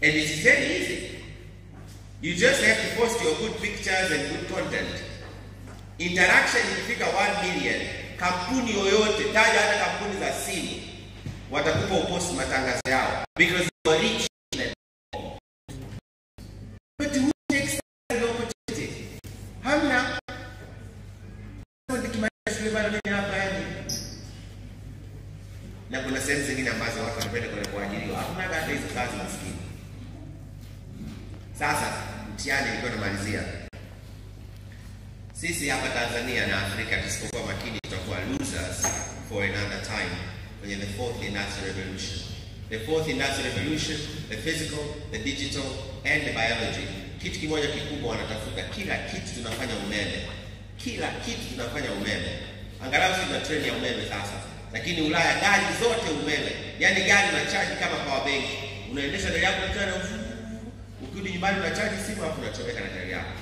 And it's very easy. You just have to post your good pictures and good content. Interaction ikifika 1 million, kampuni yoyote, taja hata kampuni za simu, watakupa upost matangazo yao because you are rich. But who takes that opportunity? Hamna. Nikimaliza shule bado mimi hapa yani. Na kuna sehemu zingine ambazo watu wanapenda kwenda kuajiriwa. Hakuna hata hizo kazi maskini. Sasa mtihani ilikuwa namalizia. Sisi hapa Tanzania na Afrika tusipokuwa makini tutakuwa losers for another time kwenye the fourth industrial revolution. The fourth industrial revolution, the physical, the digital and the biology. Kitu kimoja kikubwa wanatafuta, kila kitu tunafanya umeme, kila kitu tunafanya umeme. Angalau sisi tuna treni ya umeme sasa, lakini Ulaya gari zote umeme, yaani gari unachaji kama power bank, unaendesha gari yako mchana, ukirudi nyumbani unachaji simu alafu unachomeka na gari yako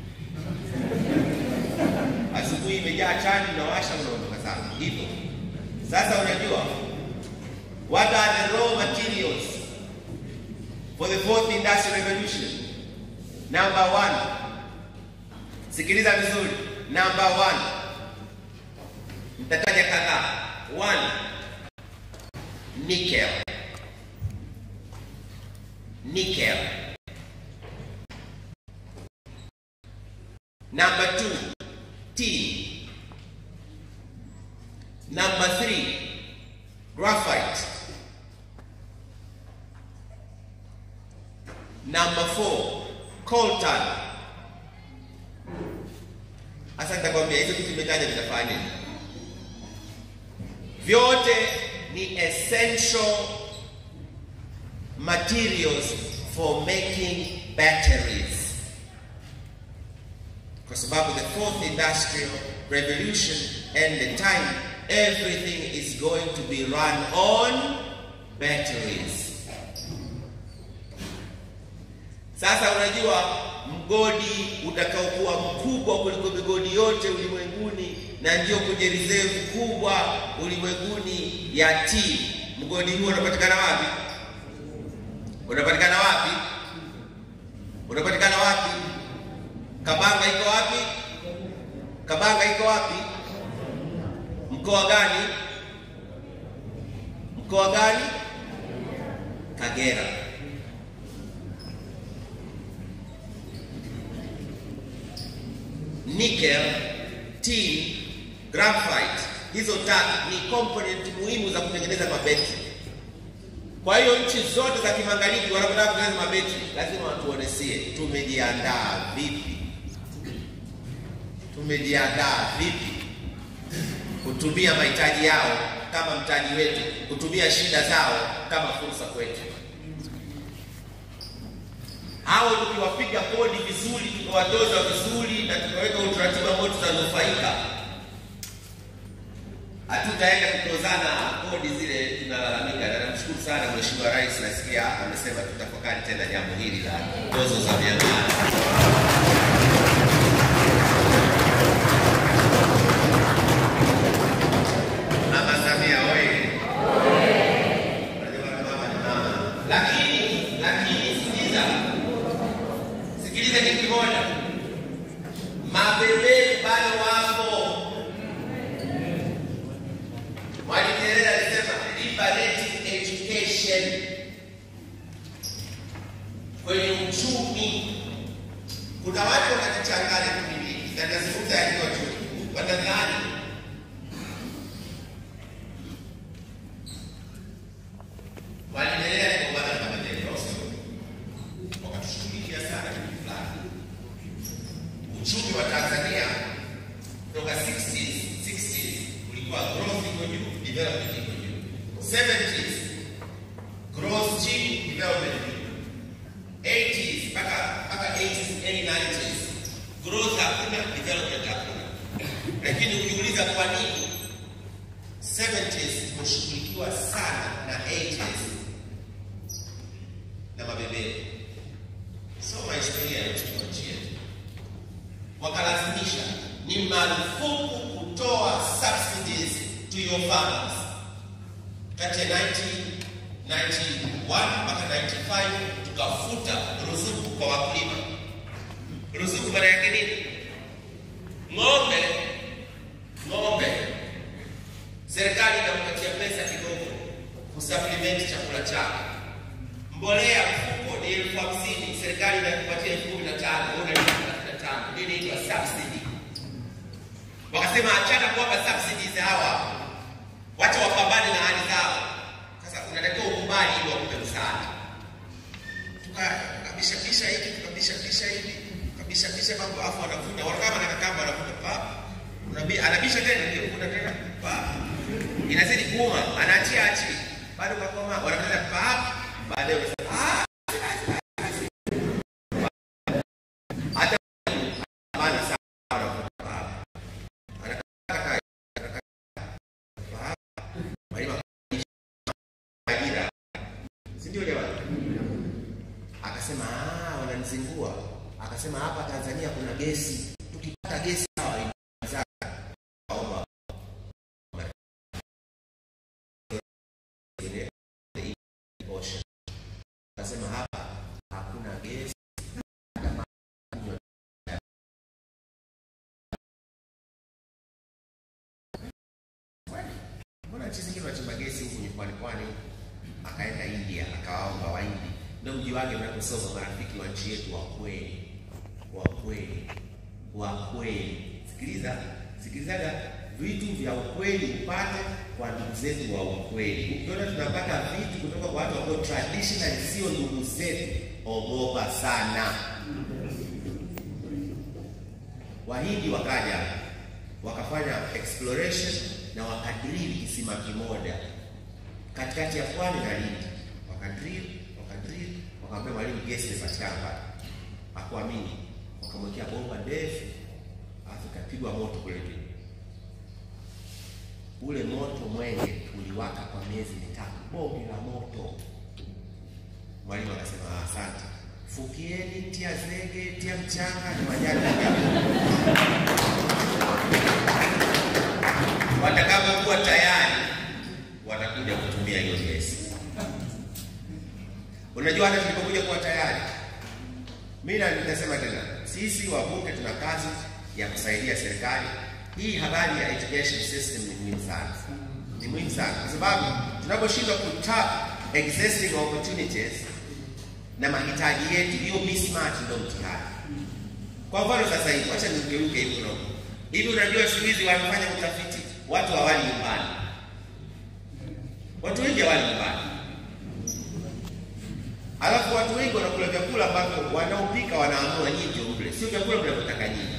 asubuhi imejaa chaji, unawasha unaondoka sana hivyo. Sasa unajua what are the raw materials for the fourth industrial revolution? Number one, sikiliza vizuri. Number one, mtataja kadhaa. One, nickel. Nickel. Number two, tin. Number three, graphite. Number four, coltan. Sasa nitakwambia hizo kitu imetaja vitafanya nini? Vyote ni essential materials for making batteries kwa sababu the fourth industrial revolution and the time everything is going to be run on batteries sasa unajua mgodi utakaokuwa mkubwa kuliko migodi yote ulimwenguni na ndio kwenye reserve kubwa ulimwenguni ya T mgodi huo unapatikana wapi unapatikana wapi unapatikana wapi Kabanga iko wapi? Kabanga iko wapi? Mkoa gani? Mkoa gani? Kagera. Nickel, tin, graphite, hizo tatu ni component muhimu za kutengeneza mabetri. Kwa hiyo nchi zote za kimagharibi wanapotaka kutengeneza mabetri lazima watuonesie tumejiandaa vipi tumejiandaa vipi kutumia mahitaji yao kama mtaji wetu, kutumia shida zao kama fursa kwetu. Hao tukiwapiga kodi vizuri, tukawatoza vizuri na tukaweka utaratibu ambao tutanufaika, hatutaenda kutozana kodi zile tunalalamika. Na namshukuru sana Mheshimiwa Rais, nasikia amesema tutafakari tena jambo hili la tozo za miamala. Mama Samia oye! Unajua mama ni mama. Lakini lakini sikiliza, sikiliza kitu kimoja, mabeberu bado wapo. Mwalimu Nyerere alisema liberating education kwenye uchumi. Kuna watu wanajichanganya kumiliki, na nazungumza yakiwa chuo kikuu, wanadhani waliendelea kupambana na maendeleo sio, wakatushughulikia sana kitu fulani. Uchumi wa Tanzania kutoka 60s 60s ulikuwa growth iko juu, development iko juu. 70s growth chini, development juu. 80s mpaka mpaka 80s and 90s growth hakuna, development hakuna. Lakini ukiuliza kwa nini 70s tumeshughulikiwa sana na 80s na mabeberu. Soma historia ya uchumi wa nchi yetu. Wakalazimisha ni marufuku kutoa subsidies to your farmers. Kati ya 1991 mpaka 95 tukafuta ruzuku kwa wakulima. Ruzuku maana yake nini? Ng'ombe, ng'ombe, serikali inampatia pesa kidogo kusupplement chakula chake. Mbolea mfuko ni elfu hamsini, serikali inakupatia elfu kumi na tano, wewe unalipa thelathini na tano. Hii inaitwa subsidy. Wakasema achana kuwapa subsidies hawa, wacha wapambane na hali zao. Sasa unatakiwa ukubali ili wakupe msaada. Tukabishabisha hivi tukabishabisha hivi tukabishabisha mambo, afu wanavuta wakama na kakamba wanavuta pa unabi anabisha tena ndio kuna tena pa inazidi kuuma, anaachia achi bado kakoma wanapata pa baadaye unasema ah hata bana sawa wanavuta pa anataka Mwalimu ajira, si ndio jamani? Akasema ah, wananizingua. Akasema hapa Tanzania kuna gesi, tukipata gesi sawa inazaa. Naomba Ocean. Akasema hapa hakuna gesi Mbona nchi zingine wanachimba gesi huku nyumbani pwani huku? Akaenda India akawaomba Wahindi, ndio mji wake mnaposoma marafiki wa nchi yetu wa kweli, wa kweli, wa kweli. Sikiliza, sikilizaga vitu vya ukweli upate kwa ndugu zetu wa ukweli. Ukiona tunapata vitu kutoka kwa watu ambao traditional sio ndugu zetu, ogopa sana. Wahindi wakaja wakafanya exploration na wakadrili kisima kimoja katikati ya pwani na Lindi, wakadrili wakadrili, wakamwambia mwalimu, gesi imepatikana pale. Hakuamini, wakamwekea bomba ndefu, alafu ikapigwa moto kule juu. Ule moto mwenge uliwaka kwa miezi mitatu, bonge la moto. Mwalimu akasema "Ah, asante, fukieni, tia zege, tia mchanga na majani ya watakapokuwa tayari watakuja kutumia hiyo gesi. Unajua, hata tulipokuja kuwa tayari, mimi na nitasema tena, sisi wabunge tuna kazi ya kusaidia serikali. Hii habari ya education system ni muhimu sana, ni muhimu sana kwa sababu tunaposhindwa kutap existing opportunities na mahitaji yetu, hiyo mismatch ndio mtihani. Kwa mfano sasa hivi, wacha nigeuke hivi kidogo. Hivi unajua siku hizi wanafanya utafiti, watu hawali nyumbani, watu wengi hawali nyumbani, alafu watu wengi wanakula vyakula ambavyo wanaopika wanaamua nyinyi ndio mle, sio vyakula mnavyotaka nyinyi.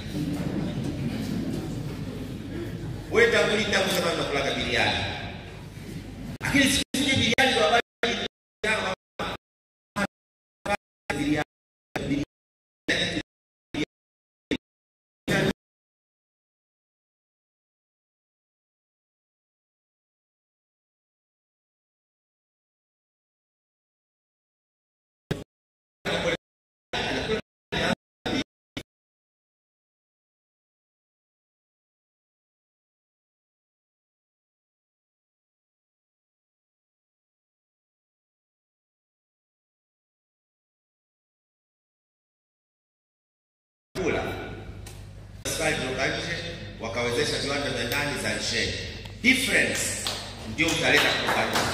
Wewe tangu lini tangu sema tunakulaga biriani, lakini siku hizi biriani ndio habari biriani kula serikali kutoka nje wakawezesha viwanda vya ndani za nchini. Difference ndio mtaleta kutoka nje,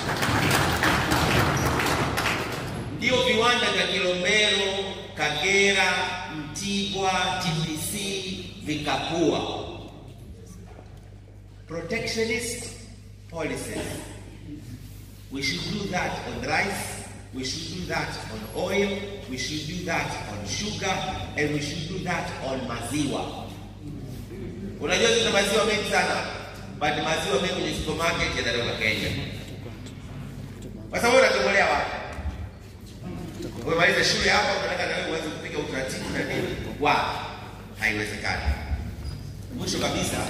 ndio viwanda vya Kilombero, Kagera, Mtibwa, TPC vikakua. Protectionist policies We should do that on rice, we should do that on oil, we should do that on sugar, and we should do that on maziwa. Unajua tuna maziwa mengi sana, but maziwa mengi kwenye supermarket yanatoka Kenya. Sasa wewe unatongolea wapi? Umemaliza shule hapa, unataka na wewe uanze kupiga utaratibu na nini? Wapi? Haiwezekani. Mwisho kabisa,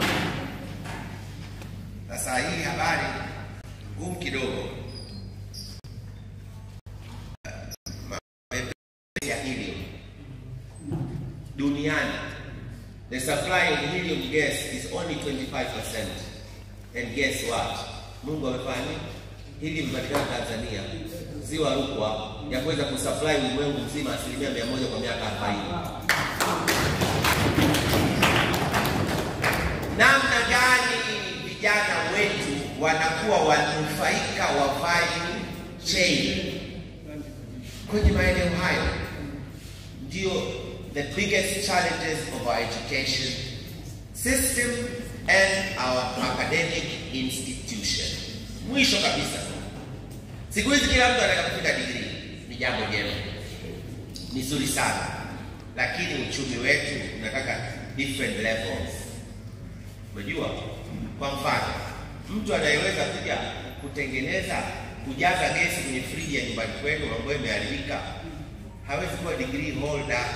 sasa hii habari ngumu kidogo ya helium duniani the supply of helium gas is only 25% and guess what mungu amefanya hili mpatikana tanzania ziwa Rukwa ya kuweza kusupply ulimwengu mzima asilimia mia moja kwa miaka 40. Namna gani vijana wetu wanakuwa wanufaika wa value chain kwenye maeneo hayo, ndio the biggest challenges of our education system and our academic institution. Mwisho kabisa, siku hizi kila mtu anataka kufika degree, ni jambo jema, ni zuri sana, lakini uchumi wetu unataka different levels. Unajua, kwa mfano, mtu anayeweza kuja kutengeneza kujaza gesi kwenye friji ya nyumbani kwenu ambayo imeharibika hawezi kuwa degree holder,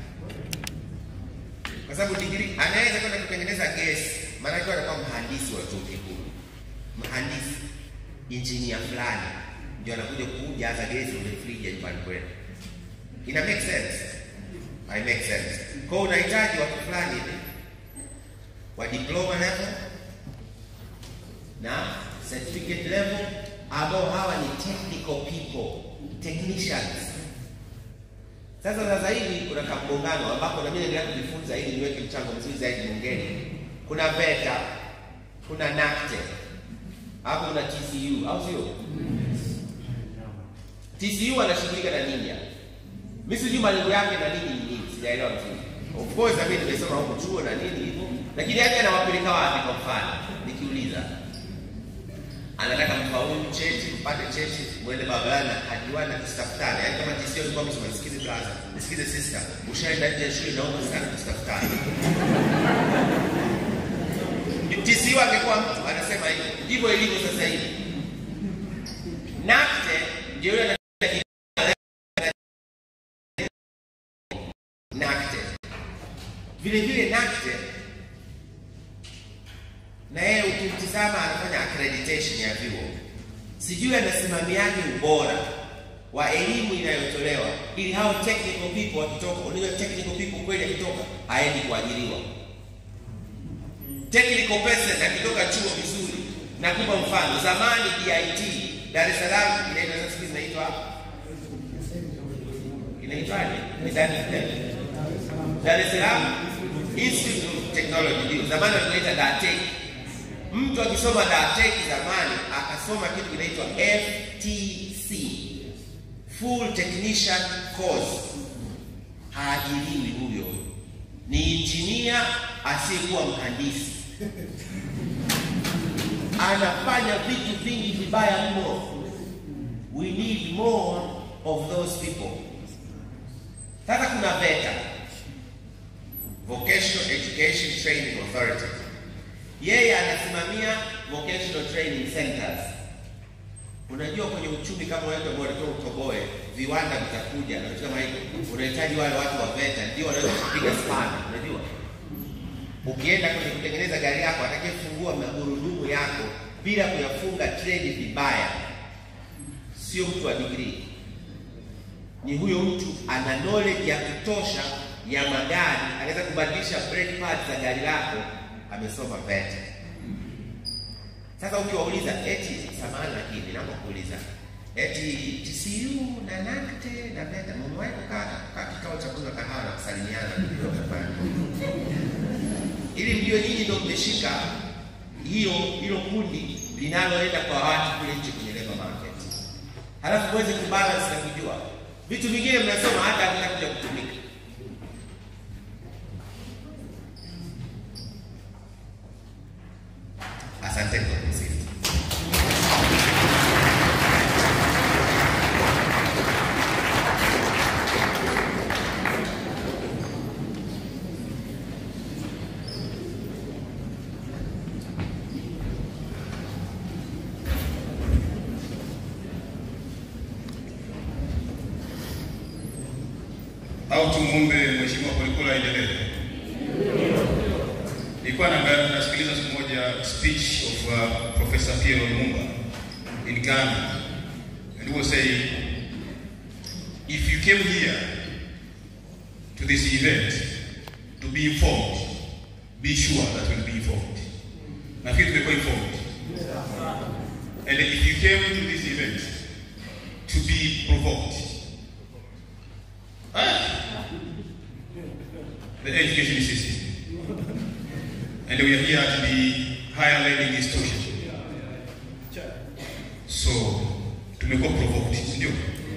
kwa sababu degree anaweza kwenda kutengeneza gesi, maana yake anakuwa mhandisi wa chuo kikuu, mhandisi injinia fulani, ndio anakuja kujaza gesi kwenye friji ya nyumbani kwenu. Ina make sense? I make sense. Kwa hiyo unahitaji watu fulani hivi wa diploma level na certificate level ambao hawa ni technical people, technicians. Sasa sasa hivi kuna kamgongano ambapo na mimi naendelea kujifunza ili niweke mchango mzuri zaidi bungeni. Kuna VETA, kuna NACTE, hapo kuna TCU, au sio? TCU anashughulika na nini? Mimi sijui malengo yake na nini ni nini, sijaelewa vizuri. Of course na mimi nimesoma huko chuo na nini hivyo, lakini yake anawapeleka wapi? Kwa mfano nikiuliza anataka mfaulu cheti, mpate cheti, mwende barabarani hadiwani na tusitafutane. Yaani kama TCU alikuwa amesema nisikize brother, nisikize sister, ushaenda nje ya shule naomba sana tusitafutane. TCU angekuwa mtu anasema hivi, ndivyo ilivyo sasa hivi. NACTE ndio yule NACTE. Vile vile NACTE na yeye ukimtizama anafanya accreditation ya vyuo, sijui anasimamiaje ubora wa elimu inayotolewa ili hao technical people wakitoka, unajua technical people kweli akitoka haendi kuajiriwa. Technical person akitoka chuo vizuri, nakupa mfano, zamani DIT Dar es Salaam inaitwa sasa hivi inaitwa inaitwaje? Ni Dar Dar es Salaam Institute of Technology, ndio zamani wanaita DATEC. Mtu akisoma DATEC zamani akasoma kitu kinaitwa FTC, full technician course, haajiriwi huyo, ni injinia asiyekuwa mhandisi, anafanya vitu vingi vibaya mno. We need more of those people. Sasa kuna VETA, Vocational Education Training Authority yeye anasimamia vocational training centers. Unajua, kwenye uchumi kama wewe ambao unatoka utoboe, viwanda vitakuja na vitu kama hivyo, unahitaji wale watu wa VETA ndio wanaweza kupiga sana. Unajua, ukienda kwenye kutengeneza gari yako, atakayefungua magurudumu yako bila kuyafunga treni vibaya, sio mtu wa degree, ni huyo mtu ana knowledge ya kutosha ya magari, anaweza kubadilisha brake pads za gari lako amesoma VETA. Sasa ukiwauliza eti, samahani, lakini naomba kuuliza eti TCU na NACTE na VETA mmewahi kukaa kukaa kikao cha kunywa kahawa na kusalimiana ndio kafanya ili mjue nyinyi ndio mmeshika hiyo hilo kundi linaloenda kwa watu kule nje kwenye labor market, halafu muweze kubalance na kujua vitu vingine mnasoma hata havitakuja kutumika. Asante kwa kusikiliza.
au tumwombe Mheshimiwa Polepole aendelee. Nilikuwa naangalia nasikiliza siku moja speech of uh, Professor Pierre Lumumba in Ghana and he was saying if you came here to this event to be informed be sure that you'll be informed. Nafikiri tumekuwa informed. And if you came to this event to be provoked. Ah. The education system. And we are here at the higher learning institution. So, tumekuwa provoked, ndio.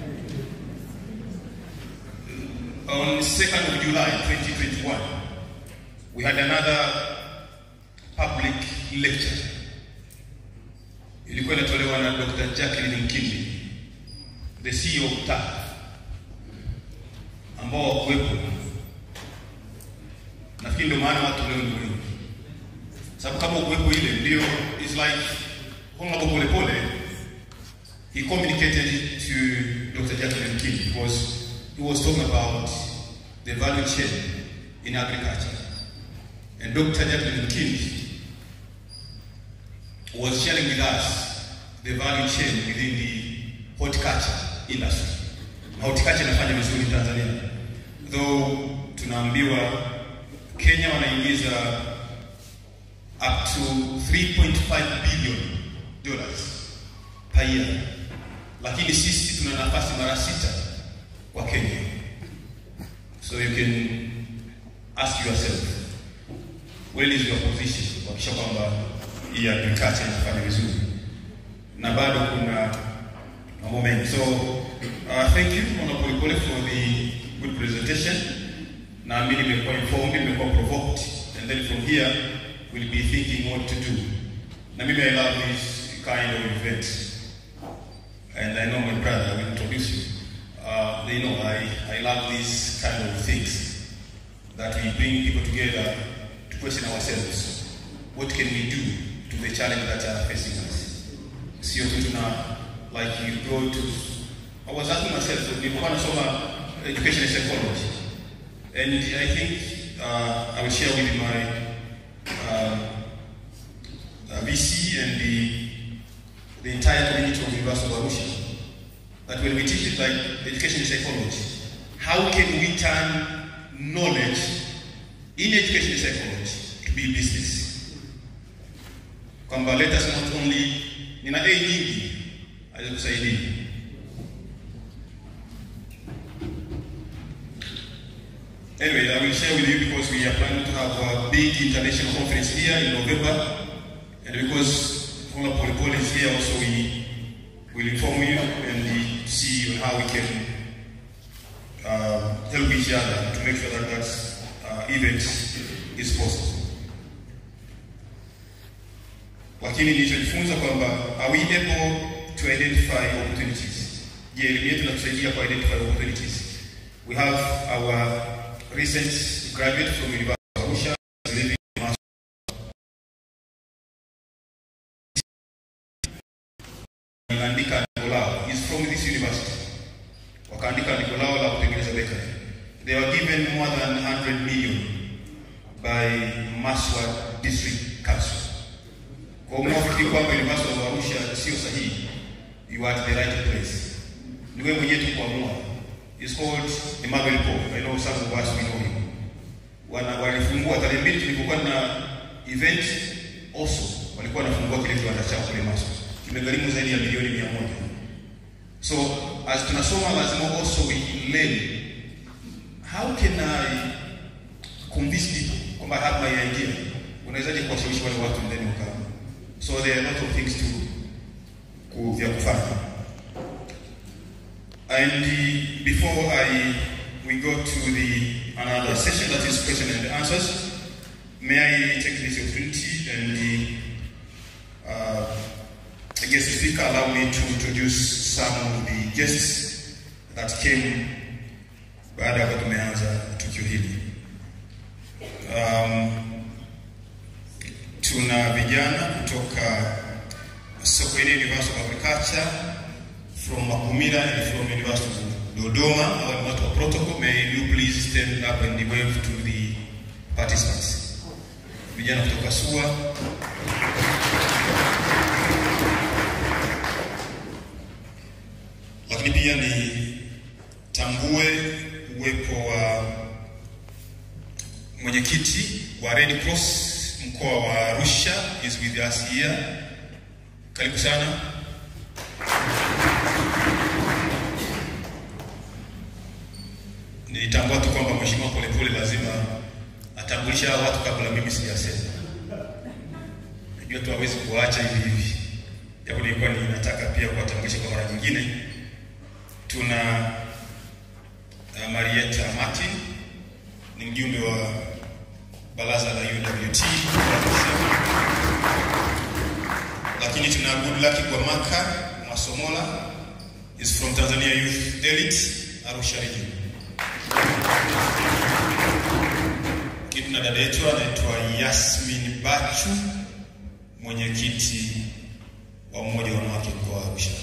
On 2nd of July 2021, we had another public lecture. Ilikuwa inatolewa na Dr. Jacqueline Mkindi, the CEO of TAF, ambao wakuwepo. Nafikiri ndio maana watu leo ni wengi, sababu kama ukuwepo ile ndio, it's like Honorable Polepole he communicated to Dr. Jacqueline Mkindi because he was talking about the value chain in agriculture. And Dr. Jacqueline Mkindi was sharing with us the value chain within the horticulture industry. Na horticulture inafanya vizuri Tanzania. Though tunaambiwa Kenya wanaingiza up to 3.5 billion dollars per year. Lakini sisi tuna nafasi mara sita kwa Kenya. So you can ask yourself where is your position kuhakikisha kwamba hii agriculture inafanya vizuri na bado kuna mambo mengi so uh, thank you Mwana Polepole for the good presentation naamini nimekuwa informed nimekuwa provoked and then from here we'll be thinking what to do na mimi I love this kind of event and I know my brother will introduce you uh, they know I, I love these kind of things that we bring people together to question ourselves. What can we do to the challenge that are facing us? Sio tu tuna like you go to I was asking myself nilikuwa nasoma education and psychology and I think uh, I will share with my uh, uh, VC and the the entire community of University of Arusha that when we teach it like education and psychology, how can we turn knowledge in education and psychology to be business? Kwamba let us not only nina A nyingi alizokusaidia Anyway, I will share with you because we are planning to have a big international conference here in November, and because Hola Polepole is here, also we will inform you and see how we can uh, help each other to make sure that that uh, event is possible. Lakini nilichojifunza kwamba are we able to identify opportunities? Je, elimu yetu inatusaidia ku identify opportunities? We have our recent graduate from University of Arusha living in Mas- wakaandika andiko lao is from this university wakaandika andiko lao la kutengeneza bakery they were given more than 100 million by Maswa district council kwa unaofikiri kwamba university of Arusha sio sahihi you are at the right place ni wewe mwenyewe tu kuamua it's called Emmanuel Paul I know some of us we know him wana walifungua tarehe mbili tulipokuwa na event also walikuwa wanafungua kile kiwanda chao kule Maswa kimegharimu zaidi ya milioni mia moja so as tunasoma lazima also we learn how can I convince people kwamba I have my idea unawezaje kuwashawishi wale watu ndani waka so there are a lot of things to ku, vya kufanya and uh, before I we go to the another session that is question and answers may I take this opportunity and uh, the guest speaker allow me to introduce some of the guests that came baada ya tumeanza tukio hili. Um, tuna vijana kutoka Sokoine University of Agriculture from Makumira and from University of Dodoma. Hawa ni watu wa protocol. May you please stand up and wave to the participants. Vijana kutoka SUA lakini pia ni tambue uwepo wa mwenyekiti wa Red Cross mkoa wa Arusha is with us here. Karibu sana. atambulisha hao watu kabla mimi sijasema. Najua tu hawezi kuacha hivi hivi, japo nilikuwa ninataka pia kuwatambulisha kwa mara nyingine. Tuna uh, Marieta Martin ni mjumbe wa baraza la UWT lakini tuna Goodluck Gwamaka Mwasomola is from Tanzania Youth Elite Arusha region. Lakini tuna dada yetu anaitwa Yasmin Bachu mwenyekiti wa umoja wa wanawake mkoa wa Arusha.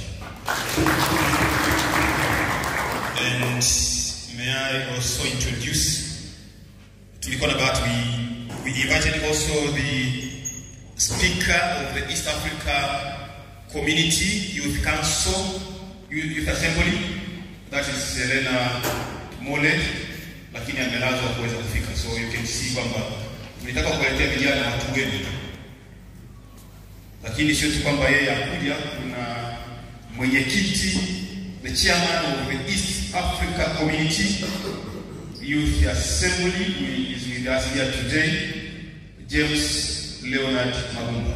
And may I also introduce tulikuwa na bahati we, we invited also the speaker of the East Africa Community Youth Council Youth, Youth Assembly that is Selena Mole, lakini amelazwa kuweza kufika, so you can see kwamba nilitaka kuwaletea vijana watu wenu, lakini sio tu kwamba yeye akuja. Kuna mwenyekiti the chairman of the East Africa Community Youth Assembly who is with us here today, James Leonard Magumba.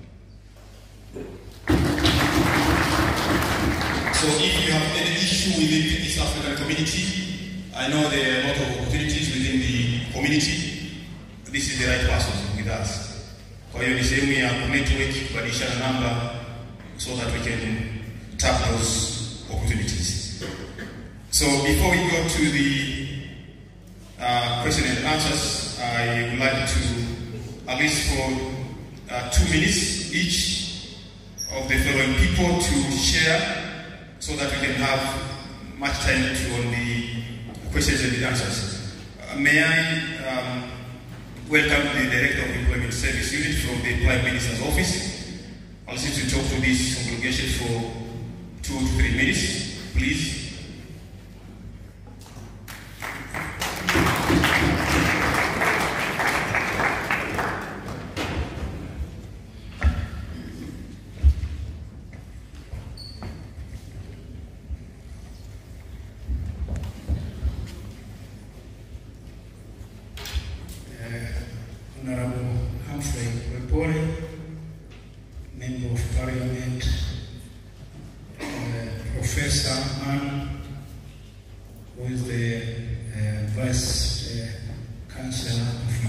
So if you have any issue within the East African community, I know there are a lot of opportunities within the community. This is the right person with us. Kwa hiyo ni sehemu ya network kubadilishana namba so that we can tap those opportunities. So before we go to the uh, question and answers, I would like to, at least for uh, two minutes each of the following people to share so that we can have much time to on the questions and the answers. Uh, may I um, welcome the Director of Employment Service Unit from the Prime Minister's Office. I'll ask you to talk to this congregation for two to three minutes, please.
Honorable Humphrey Wepore, Member of Parliament, uh, Professor Mann, who is the uh, Vice uh, Chancellor of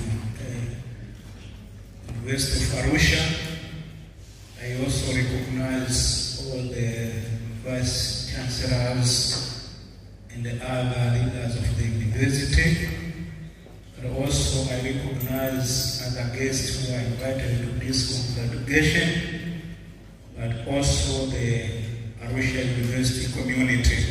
uh, University of Arusha. I also recognize all the Vice Chancellors and the other leaders of the university. But also I recognize other guests who are invited to this congregation, but also the Arusha University community.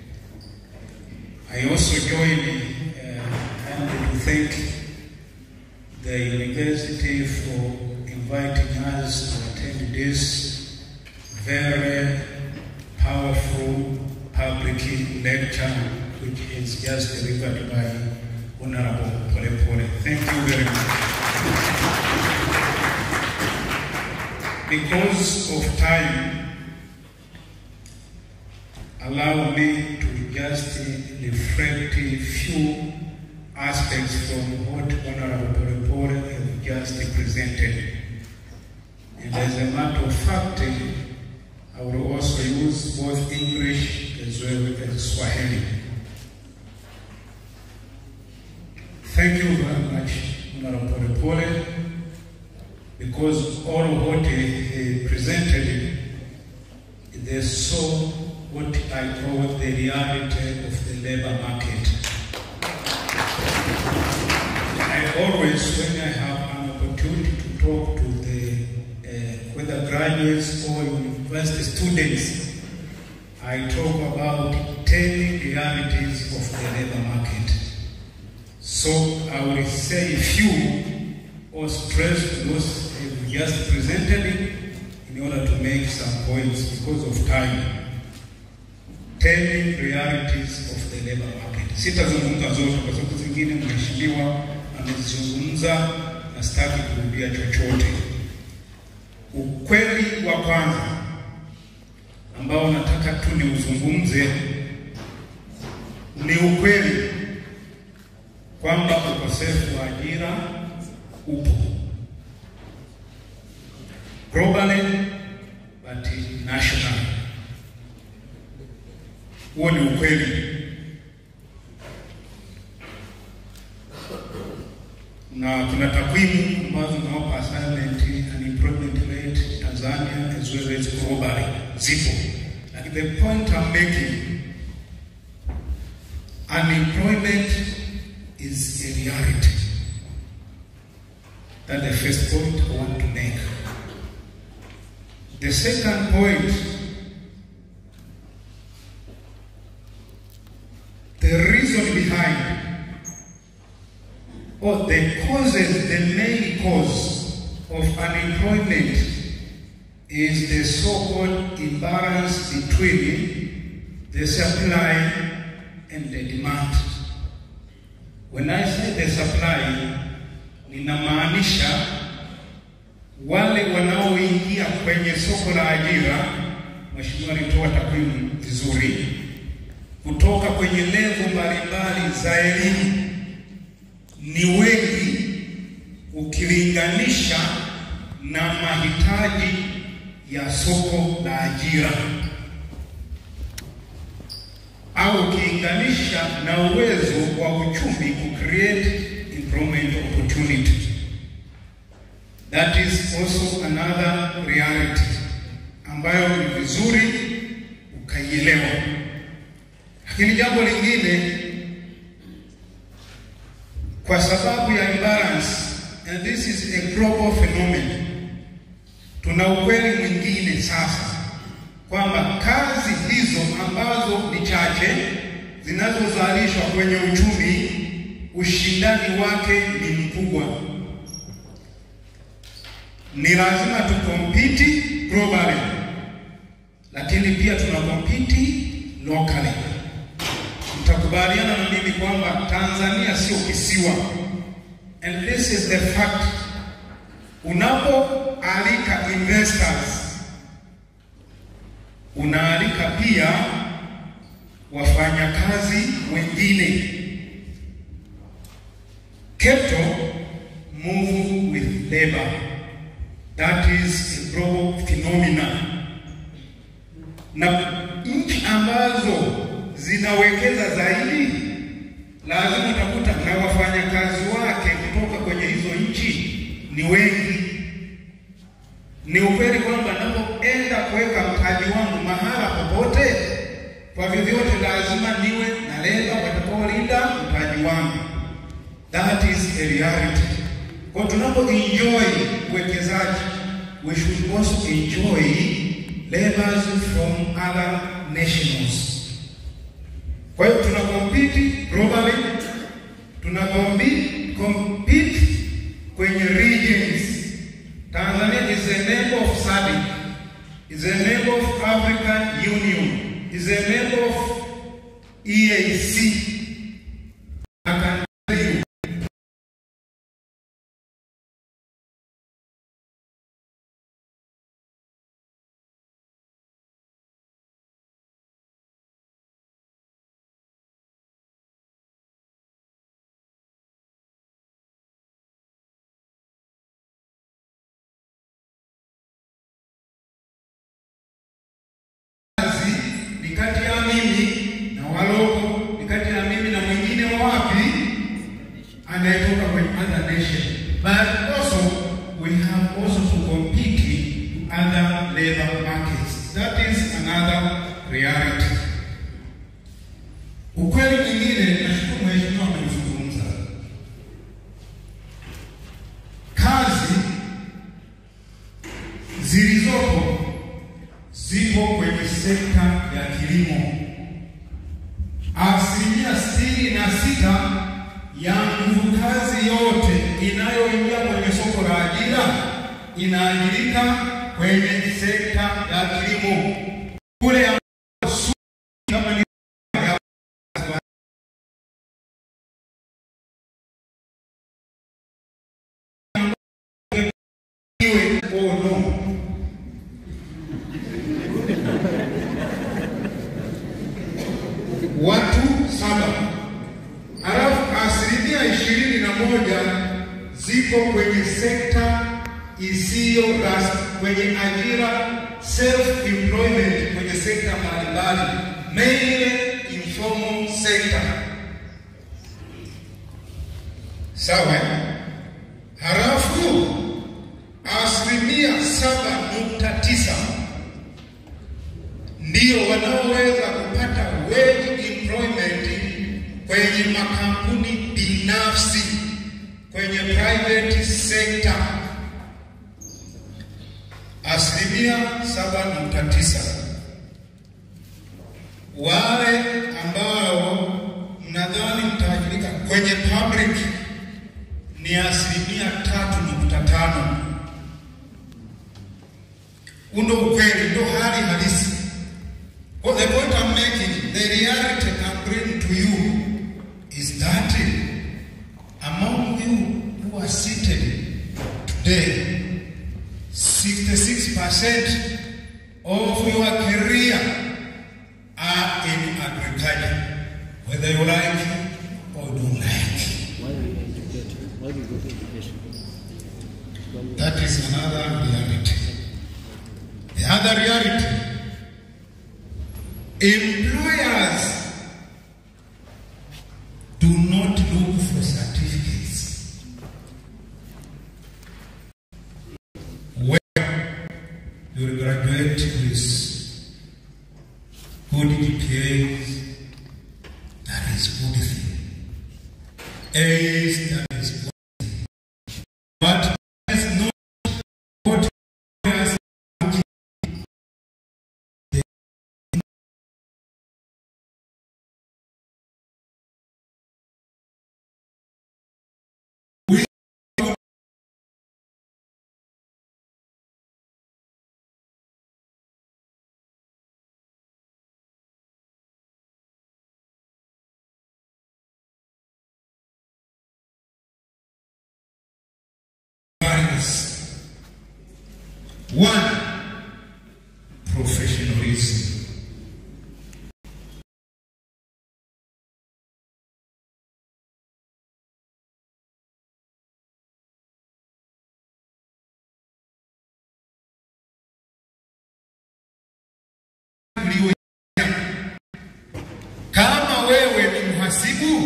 I also join uh, and to thank the university for inviting us to attend this very powerful public lecture which is just delivered by Honorable Pole Pole. Thank you very much. Because of time, allow me to just reflect a few aspects from what Honorable Pole Pole have just presented. And as a matter of fact, I will also use both English as well as Swahili. Thank you very much, Honorable Pole, because all what he presented, they saw what I call the reality of the labor market. I always, when I have an opportunity to talk to the uh, whether graduates or university students, I talk about 10 realities of the labor market. So I will say a few or stress those I've just presented in order to make some points because of time. Ten realities of the labor market. Sitazungumza zote kwa sababu zingine mheshimiwa amezizungumza na sitaki kurudia chochote. Ukweli wa kwanza ambao nataka tu niuzungumze ni ukweli kwamba uko ukosefu wa ajira upo globally but national. Huo ni ukweli, na kuna takwimu ambazo zinawapa assignment unemployment rate Tanzania as well as globally zipo, lakini the point I'm making unemployment is a reality. That's the first point I want to make. The second point, the reason behind, or the causes, the main cause of unemployment is the so-called imbalance between the supply and the demand. When I say the supply, ninamaanisha wale wanaoingia kwenye soko la ajira. Mheshimiwa alitoa takwimu vizuri kutoka kwenye levo mbalimbali za elimu ni wengi ukilinganisha na mahitaji ya soko la ajira au ukilinganisha na uwezo wa uchumi ku create employment opportunity. That is also another reality ambayo ni vizuri ukaielewa. Lakini jambo lingine, kwa sababu ya imbalance, and this is a global phenomenon, tuna ukweli mwingine sasa kwamba kazi hizo ambazo ni chache zinazozalishwa kwenye uchumi, ushindani wake ni mkubwa. Ni lazima tukompiti globally, lakini pia tunakompiti locally. Mtakubaliana na mimi kwamba Tanzania sio kisiwa, and this is the fact. Unapoalika investors unaalika pia wafanyakazi wengine. Capital move with labor. That is a global phenomenon. Na nchi ambazo zinawekeza zaidi, lazima utakuta na wafanyakazi wake kutoka kwenye hizo nchi ni wengi. Ni ukweli kwamba napoenda kuweka mtaji wangu mahala popote, kwa vyovyote lazima niwe na leba watakaolinda mtaji wangu. That is a reality. Kwa tunapo enjoy uwekezaji, we should also enjoy labors from other nations. Kwa hiyo tuna compete globally, tuna compete, compete kwenye regions. Tanzania is a member of SADC, is a member of African Union, is a member of EAC. I can tell you kazi ni kati ya mimi na waloko, ni kati ya mimi na mwingine wa wapi anayetoka kwenye other nation, but also we have also to compete to other labor markets. That is another reality. Ukweli mwingine, nashukuru mheshimiwa amezungumza, kazi zilizopo zipo kwenye sekta ya kilimo. Asilimia sitini na sita ya nguvu kazi yote inayoingia kwenye soko la ajira inaajirika kwenye sekta ya kilimo kule ambako su- kama ni iwe oh no watu saba, alafu asilimia ishirini na
moja ziko kwenye sekta isiyo rasmi, kwenye ajira self employment, kwenye sekta mbalimbali, mainly informal sector. Sawa. eh? Halafu asilimia saba nukta tisa ndio wanaoweza kupata wage employment kwenye makampuni binafsi, kwenye private sector, asilimia saba nukta tisa. Wale ambao mnadhani mtaajirika kwenye public ni asilimia tatu nukta tano. Undo ukweli, ndo hali halisi. What the point I'm making, the reality I'm bringing to you is that among you who are seated today, 66% of your career are in agriculture, whether you like or don't like.
Why do you go to education?
That is another reality. The other reality, employers do not look for certificates. When you graduate with good GPAs, that is good thing. A's, that is good thing. But that is not what employers are looking Values. One, professionalism. Kama wewe ni mhasibu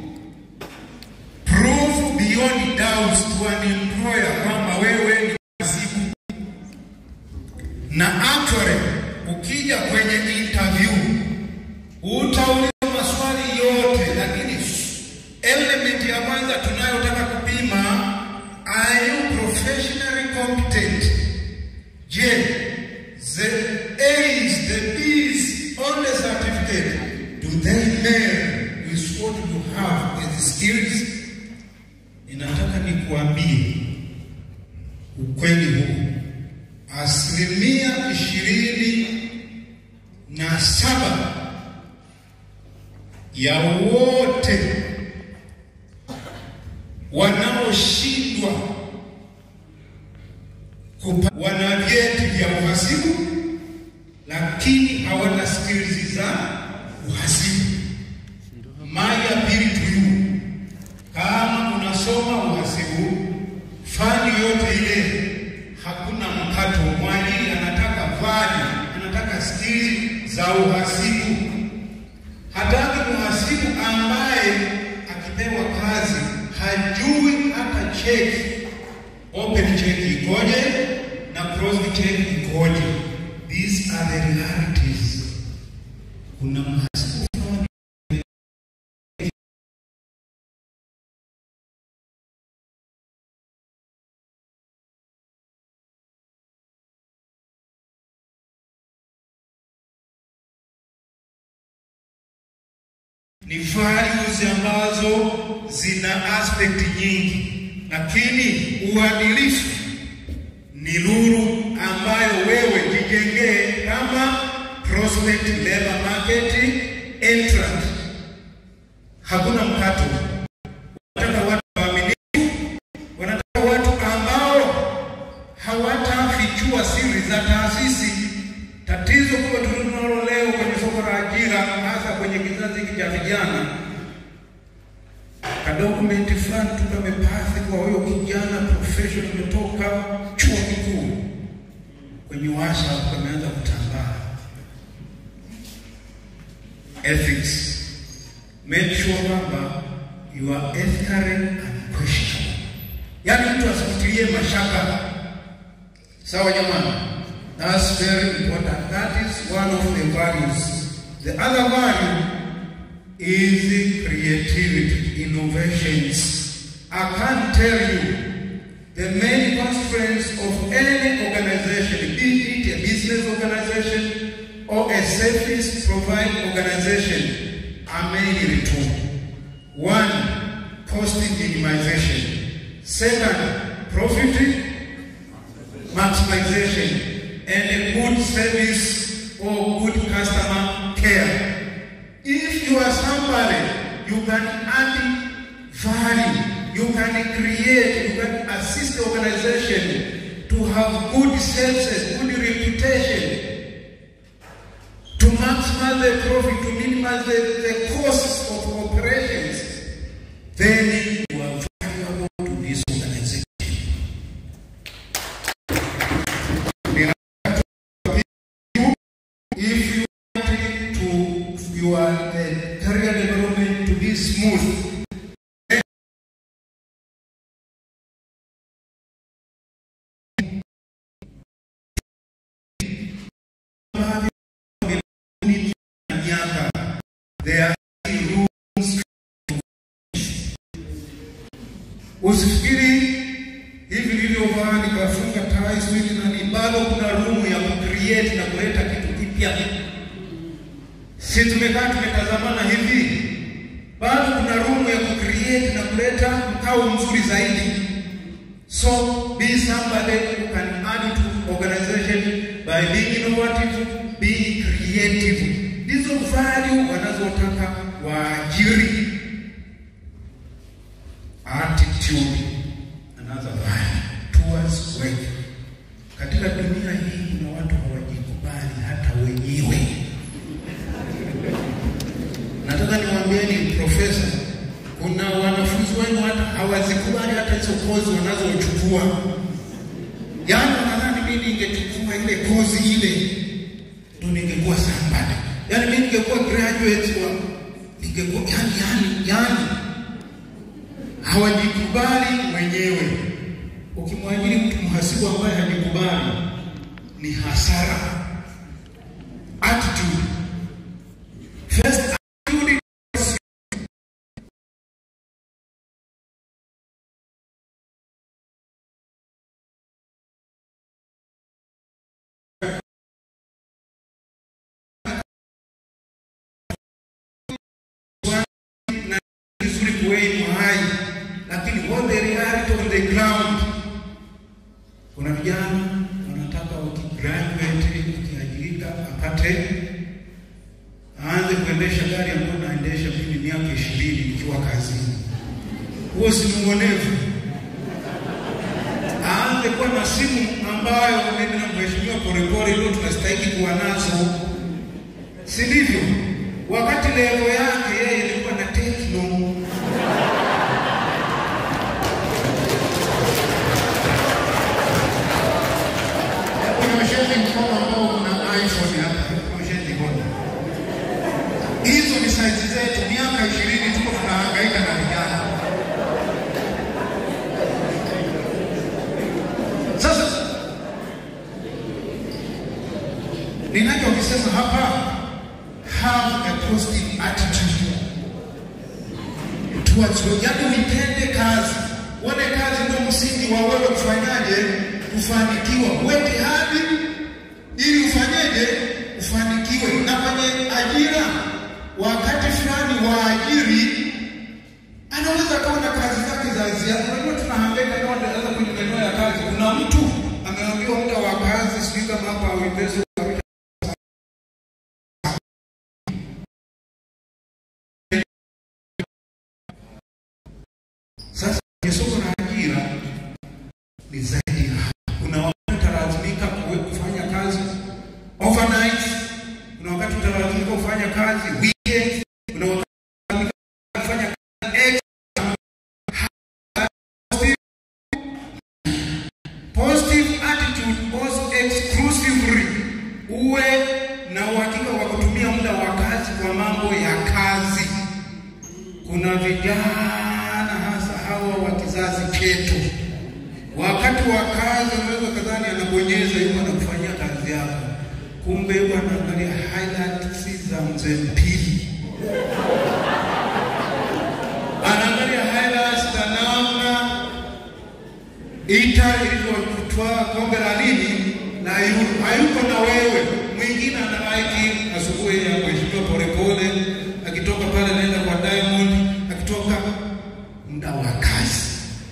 prove beyond doubt to an employer kwamba wewe ni mhasibu, na actually ukija kwenye interview utaulizwa maswali yote, lakini element ya kwanza tunayotaka kupima, are you professionally competent? Je, the A's, the B's on the certificate, do they marry with what you have as skills? Ninataka nikuambie ukweli huu, asilimia ishirini na saba ya wote wanaoshindwa kupa- wana vyeti vya uhasibu lakini hawana skills za uhasibu. My appeal to you, kama unasoma uhasibu, fani yote ile, hakuna mkato. Mwajiri anataka fani, anataka skills za uhasibu. Hataki mhasibu ambaye akipewa kazi hajui hata cheki open check ikoje na closed check ikoje. These are the realities. Kuna mhasibu fulani ni values ambazo zina aspect nyingi, lakini uadilifu ni nuru ambayo wewe jijengee kama prospect labor market entrant. Hakuna mkato, wanataka watu waaminifu, wanataka watu ambao hawatafichua siri za taasisi. Tatizo kubwa tunalo leo kwenye soko la ajira, hasa kwenye kizazi hiki cha vijana, kadogo
document fulani tu kamepathi kwa huyo kijana profession umetoka chuo kikuu, kwenye WhatsApp kameanza kutambaa ethics. Make sure kwamba you are ethically unquestionable, yaani mtu asikutilie mashaka. Sawa jamani, that's very important. That is one of the values. The other value is creativity, innovations. I can't tell you the main constraints of any organization, be it a business organization or a service providing organization, are mainly two. One, cost minimization. Second, profit maximization and a good service or good customer care. If you are somebody, you can add value, you can create, you can assist the organization to have good services, good reputation, to maximize the profit, to minimize the, the costs of operations, then you are valuable to this organization. If you want to your uh, career development to be smooth, there are rooms Usifikiri hivi nilivyovaa nikafunga tai sijui na ni bado kuna room ya kucreate na kuleta kitu kipya. Si tumekaa tumetazamana hivi, bado kuna room ya kucreate na kuleta mkao mzuri zaidi. So be somebody who can add to organization by being innovative, being creative. Ndizo value wanazotaka waajiri attitude another value towards work. Katika dunia hii kuna watu hawajikubali hata wenyewe. Nataka niwaambieni profesa, kuna wanafunzi wenu hata hawazikubali hata hizo kozi wanazochukua. Yaani nadhani mimi ningechukua ile kozi ile ndo ningekuwa somebody. Yaani mimi ningekuwa graduate wa ningekuwa yani yani yani hawajikubali wenyewe. Ukimwajiri mtu mhasibu ambaye hajikubali ni hasara. Attitude. First attitude is na vizuri kuwei mahali, lakini what the reality on the ground, kuna vijana wanataka ukigraduate, ukiajirika apate aanze kuendesha gari ambayo naendesha mimi miaka ishirini nikiwa kazini. Huo si muonevu. Aanze kuwa na simu ambayo mimi na mheshimiwa Polepole ndio tunastahili kuwa nazo, si ndivyo? Wakati levo yake yeye ilikuwa na Tecno. Onyesheni mkono ambao kuna iPhone hapa, onyesheni mkono. Hizo ni saizi zetu, miaka ishirini tuko tunahangaika na vijana. Sasa ninachokisema hapa, have a positive attitude towards work, yaani nitende kazi, uone kazi ndio msingi wa wewe kufanyaje, kufanikiwa. Weke hadi ili ufanyeje, ufanikiwe. Na kwenye ajira, wakati fulani waajiri anaweza kawa na kazi zake za ziada. Unajua tunahangaika kama tunaweza kwenye maeneo ya kazi, kuna mtu ameambiwa muda wa kazi, sijui kama hapa Uingereza Sasa kwenye soko la ajira ni zaidi ya hapo. Kuna wakati utalazimika kuwe- kufanya kazi overnight, kuna wakati utalazimika kufanya kazi weekend, kuna wakati utalazimika kufanya kazi extra
kuna vijana hasa hawa wa kizazi chetu, wakati wa kazi unaweza kadhani anabonyeza yuko anakufanyia kazi yako, kumbe yuko anaangalia highlights za mzee Mpili, anaangalia highlights za namna ita ilivyotwaa kombe la nini na yu- hayuko na wewe. Mwingine analaiki asubuhi ya mheshimiwa Polepole akitoka pale naenda kwa Diamond, akitoka muda wa kazi.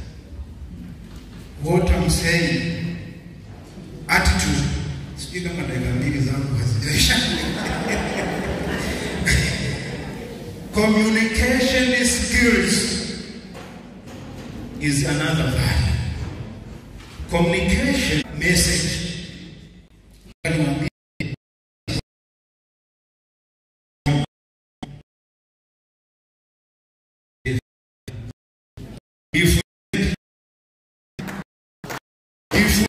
What I'm saying, attitude. Sijui kama dakika mbili zangu hazijaisha. Communication skills is another value. Communication message. Niwaambie if if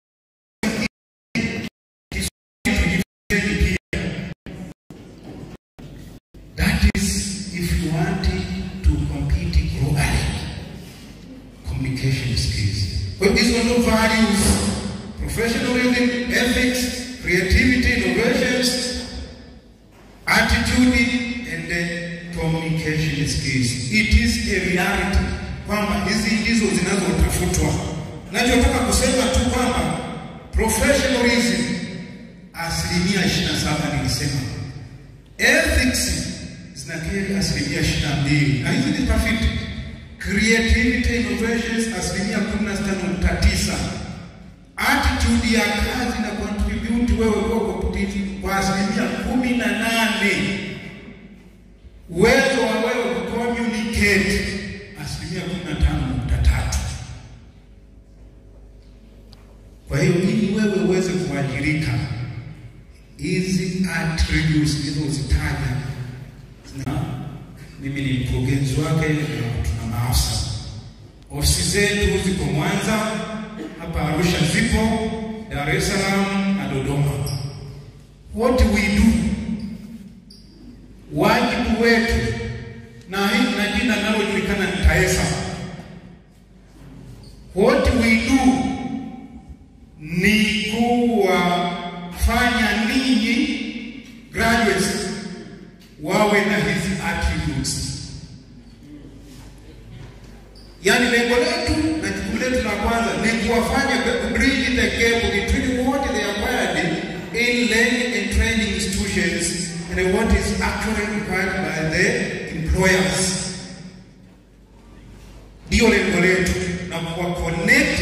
that is if you want to compete globally communication skills. But these are no values, professionalism, ethics, creativity, innovations, attitude, and then communication skills. It is a reality kwamba hizi ndizo zinazotafutwa. Nachotaka kusema tu kwamba professionalism asilimia 27 nilisema, ethics zinakeri asilimia 22 na hizi ni tafiti creativity innovations asilimia 16.9 attitude ya kazi na contribute wewe kwa competitive kwa asilimia 18 uwezo wa wewe kucommunicate asilimia 15.3 kwa hiyo ili wewe uweze kuajirika hizi attributes nilizozitaja na mimi ni mkurugenzi wake na tuna maafisa. Ofisi zetu ziko Mwanza, hapa Arusha zipo, Dar es Salaam na Dodoma. What we do, wajibu wetu, na hii na jina linalojulikana ni TAESA. What we do ni kuwafanya ninyi graduates wawe na hizi attributes. Yaani lengo letu na jukumu letu la kwanza ni kuwafanya bridge the gap between what they acquired in learning and training institutions and what is actually required by the employers. Ndio lengo letu na kuwa connect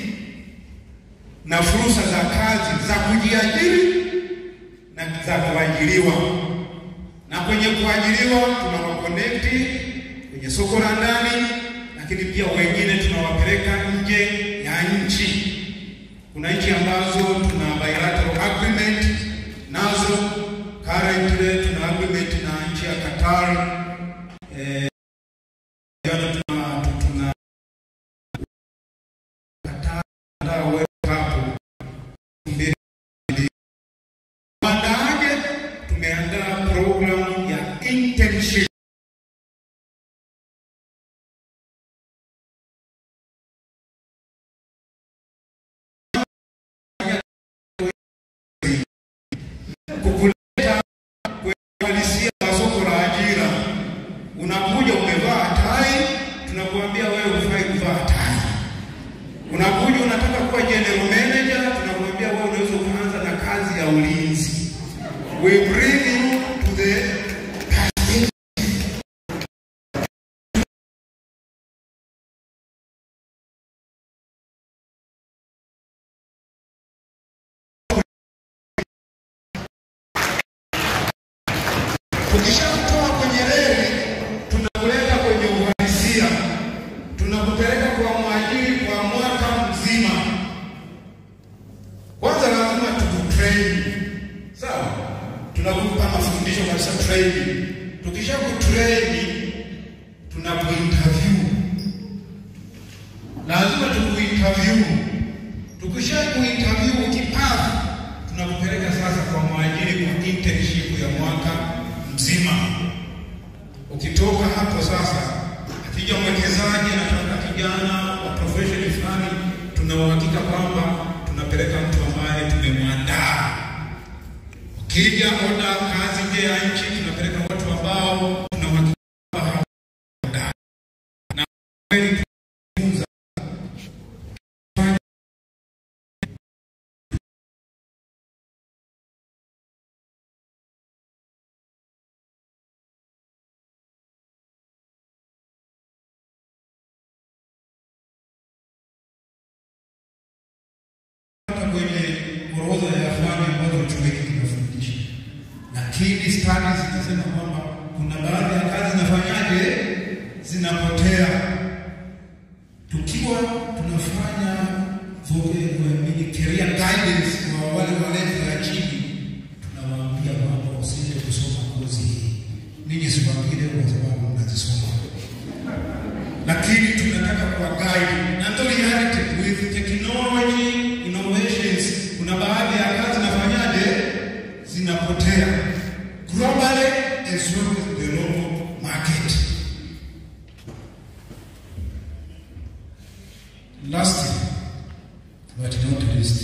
na fursa za kazi za kujiajiri na za kuajiriwa na kwenye kuajiriwa tunawakonekti kwenye soko la ndani, lakini pia wengine tunawapeleka nje ya nchi. Kuna nchi ambazo tuna bilateral agreement nazo, currently tuna agreement na nchi ya Qatar eh, jana tuna tuna Qatar ndio wewe hapo mbele Waandaaje? Tumeandaa programu ya internship kukuleta kwenye uhalisia wa soko la ajira. Unakuja umevaa tai, tunakuambia wewe hufai kuvaa tai. Unakuja unataka kuwa general manager, tunakuambia wewe unaweza kuanza na kazi ya ulinzi. We bring you to the Tukishakutoa kwenye reli, tunakuleta kwenye uhalisia, tunakupeleka kwa mwajiri kwa mwaka mzima. Kwanza lazima tukutrain, sawa? Tunakupa mafundisho kabisa training. Tukisha kutrain, tunakuinterview, lazima tukuinterview. Tukisha kuinterview ukipata, tunakupeleka sasa kwa mwajiri kwa internship ya mwaka mzima. Ukitoka hapo sasa
profession fulani, tuna uhakika kwamba tunapeleka mtu ambaye tumemwandaa. Ukija ona kazi nje ya nchi, tunapeleka watu ambao tuna uhakika kwamba hawajaandaa. na kweli tunajifunza hata kwenye orodha ya fani ambazo chuo hiki kinafundisha, lakini studies zinasema kwamba kuna baadhi ya kazi zinafanyaje, zinapotea. Tukiwa tunafanya voke- nini, career guidance kwa wale walezi ya chini, tunawaambia kwamba usije kusoma kozi hii. Ninyi siwaambie leo kwa sababu mnazisoma lakini tunataka kuwa guide na ndio reality with technology innovations. Kuna baadhi ya kazi zinafanyaje, zinapotea globally as well as the local market. Lastly, but not least,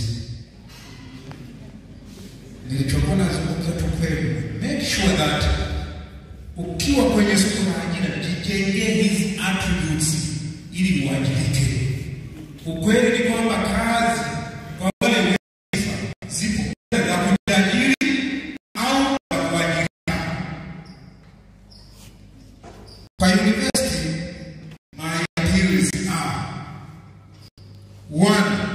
nilichokuwa nazungumza tu kweli, make sure that ukiwa kwenye soko la ajira jijengee hizi attributes ili uajirike. Ukweli ni kwamba kazi kwa wale wenye sifa zipo za kujiajiri au za kuajirika. Kwa university, my appeals are one,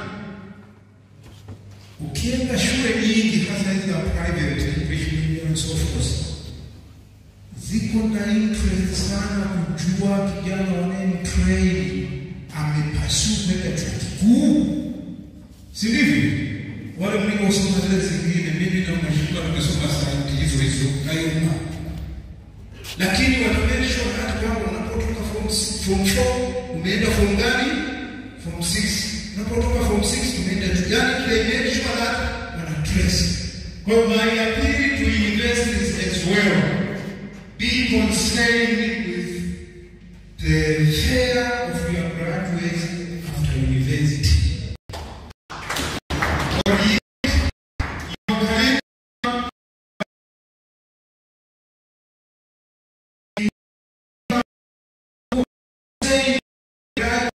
ukienda shule nyingi hasa hizi za private education and so forth ziko na interest sana kujua kijana wanayemtrain amepasu kwenda chuo kikuu, si ndivyo? Wale mliosoma zile zingine, mimi na mheshimiwa tumesoma sayansi hizo hizo kayuma, lakini watamensho hata kwamba unapotoka form s- form 4 umeenda form gani? Form 6 unapotoka form 6 umeenda juu, yani they made sure that wana trace. Kwa hiyo my appeal to universities as well be concerned with the fare of your graduates after university. For years, your career saying graduate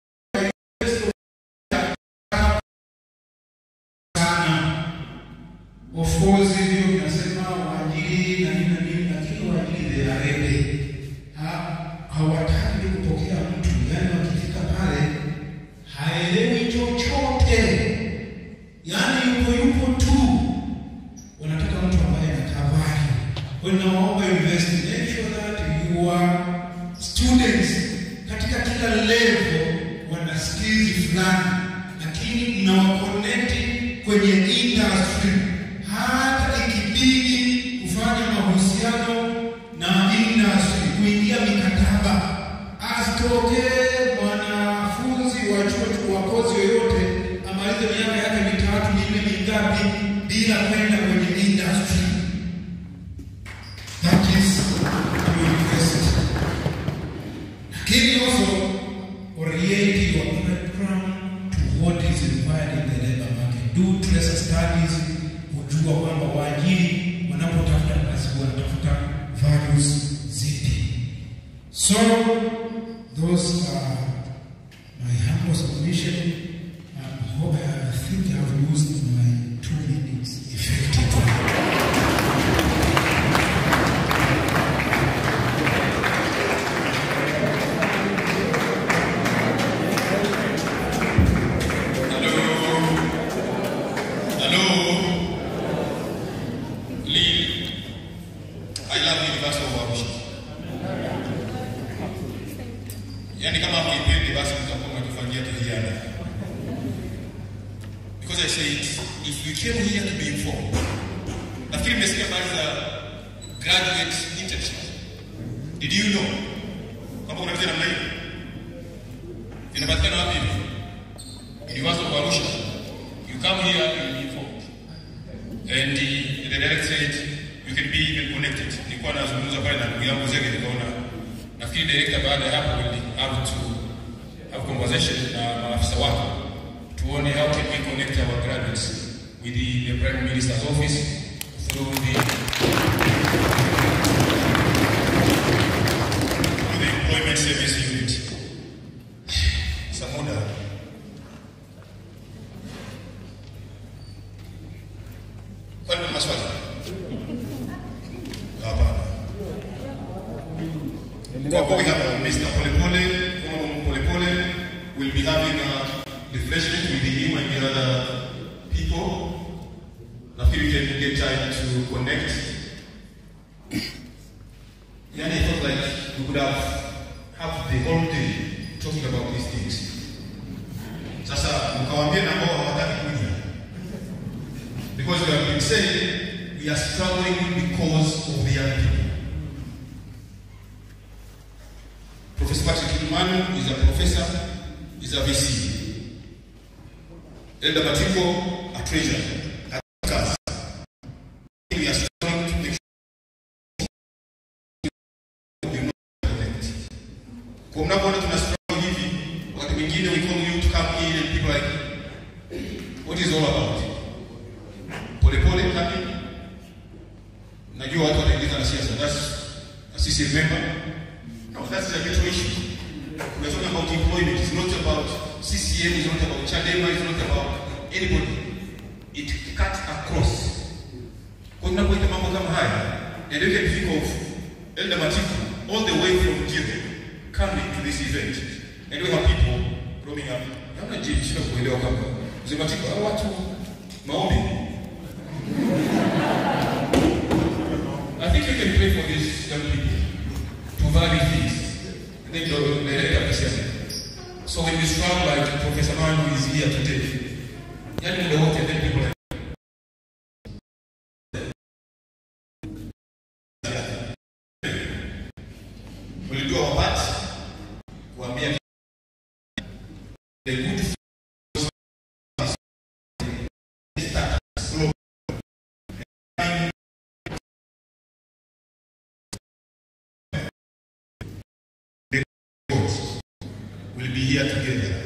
sana. Of course, hiyo vinasema waajiri na nini na nini, lakini waajiri they are ready. Ha- hawataki kupokea mtu, yani wakifika pale haelewi chochote, yani yupo yupo tu, wanataka mtu ambaye anatabari. Kwa hiyo nawaomba university, make sure that your students katika kila level wana skills fulani, lakini mnawaconnect kwenye industry, hata ikibidi kufanya mahusiano na industry, kuingia mikataba. Asitokee mwanafunzi wa chuo wa kozi yoyote amalize miaka yake mitatu minne mingapi bila kwenda kwenye industry. That is university. Lakini also orient your program to what is required in the labor market. Do tracer studies, kujua kwamba waajiri wanapotafuta kazi wanatafuta values zipi. So those are my humble submission. I hope I think I've used my two minutes effectively.
Hello. Lee. I love University of Arusha. Yaani kama mkipendi basi mtakuwa mnatufanyia tuhiana. Because I said if you came here to be informed. Nafikiri mmesikia habari za graduate internship. Did you know? Kwamba kuna kitu namna hiyo? Inapatikana wapi hivi? University of Arusha. You come here, you'll be informed. And the, the director said, you can be even connected. Nilikuwa nazungumza pale na ndugu yangu Zege nikaona nafikiri director baada ya hapo will have to have have conversation na maafisa wako tuone how can we connect our graduates with the, the Prime Minister's office through the through the Employment Service Unit. Samuda. Kwani kuna maswali? Hapana. Kwa we have Mr. Polepole, Honorable Polepole will be having a refreshment with him and the other people. Nafikiri we can get time to connect. Yani, I felt like we could have have the whole day talking about these things. Sasa mkawaambie na ambao hawataki kuja. Because we have been saying we are struggling because of the young people. Professor Patrick Kimanu is a professor, is a VC. Elder Matiko, a treasurer. at CAS. We are struggling to make sure you know connect. Kwa mnapoona tuna struggle hivi, wakati mwingine we call you to come in and people like, what is all about? Polepole coming. Najua watu wataingiza na siasa. That's a CCM member. No, that's a ghetto issue. We're talking about employment. It's not about CCM, it's not about Chadema, it's not about anybody. It cuts across. Kwa tunapoita mambo kama haya, and you can think of Elder Matiku all the way from Jire coming to this event. And we have people roaming up. Namna jibu shida kuelewa kama Mzee Matiku, hao watu maombi. I think you can pray for these young people to value things. And then you'll direct appreciation. So when you struggle like Professor Manu is here today, yani muda wote then people like Ulijua wapati kuambia the good will be here together,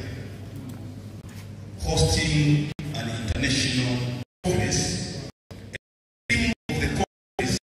hosting an international conference. The theme of the conference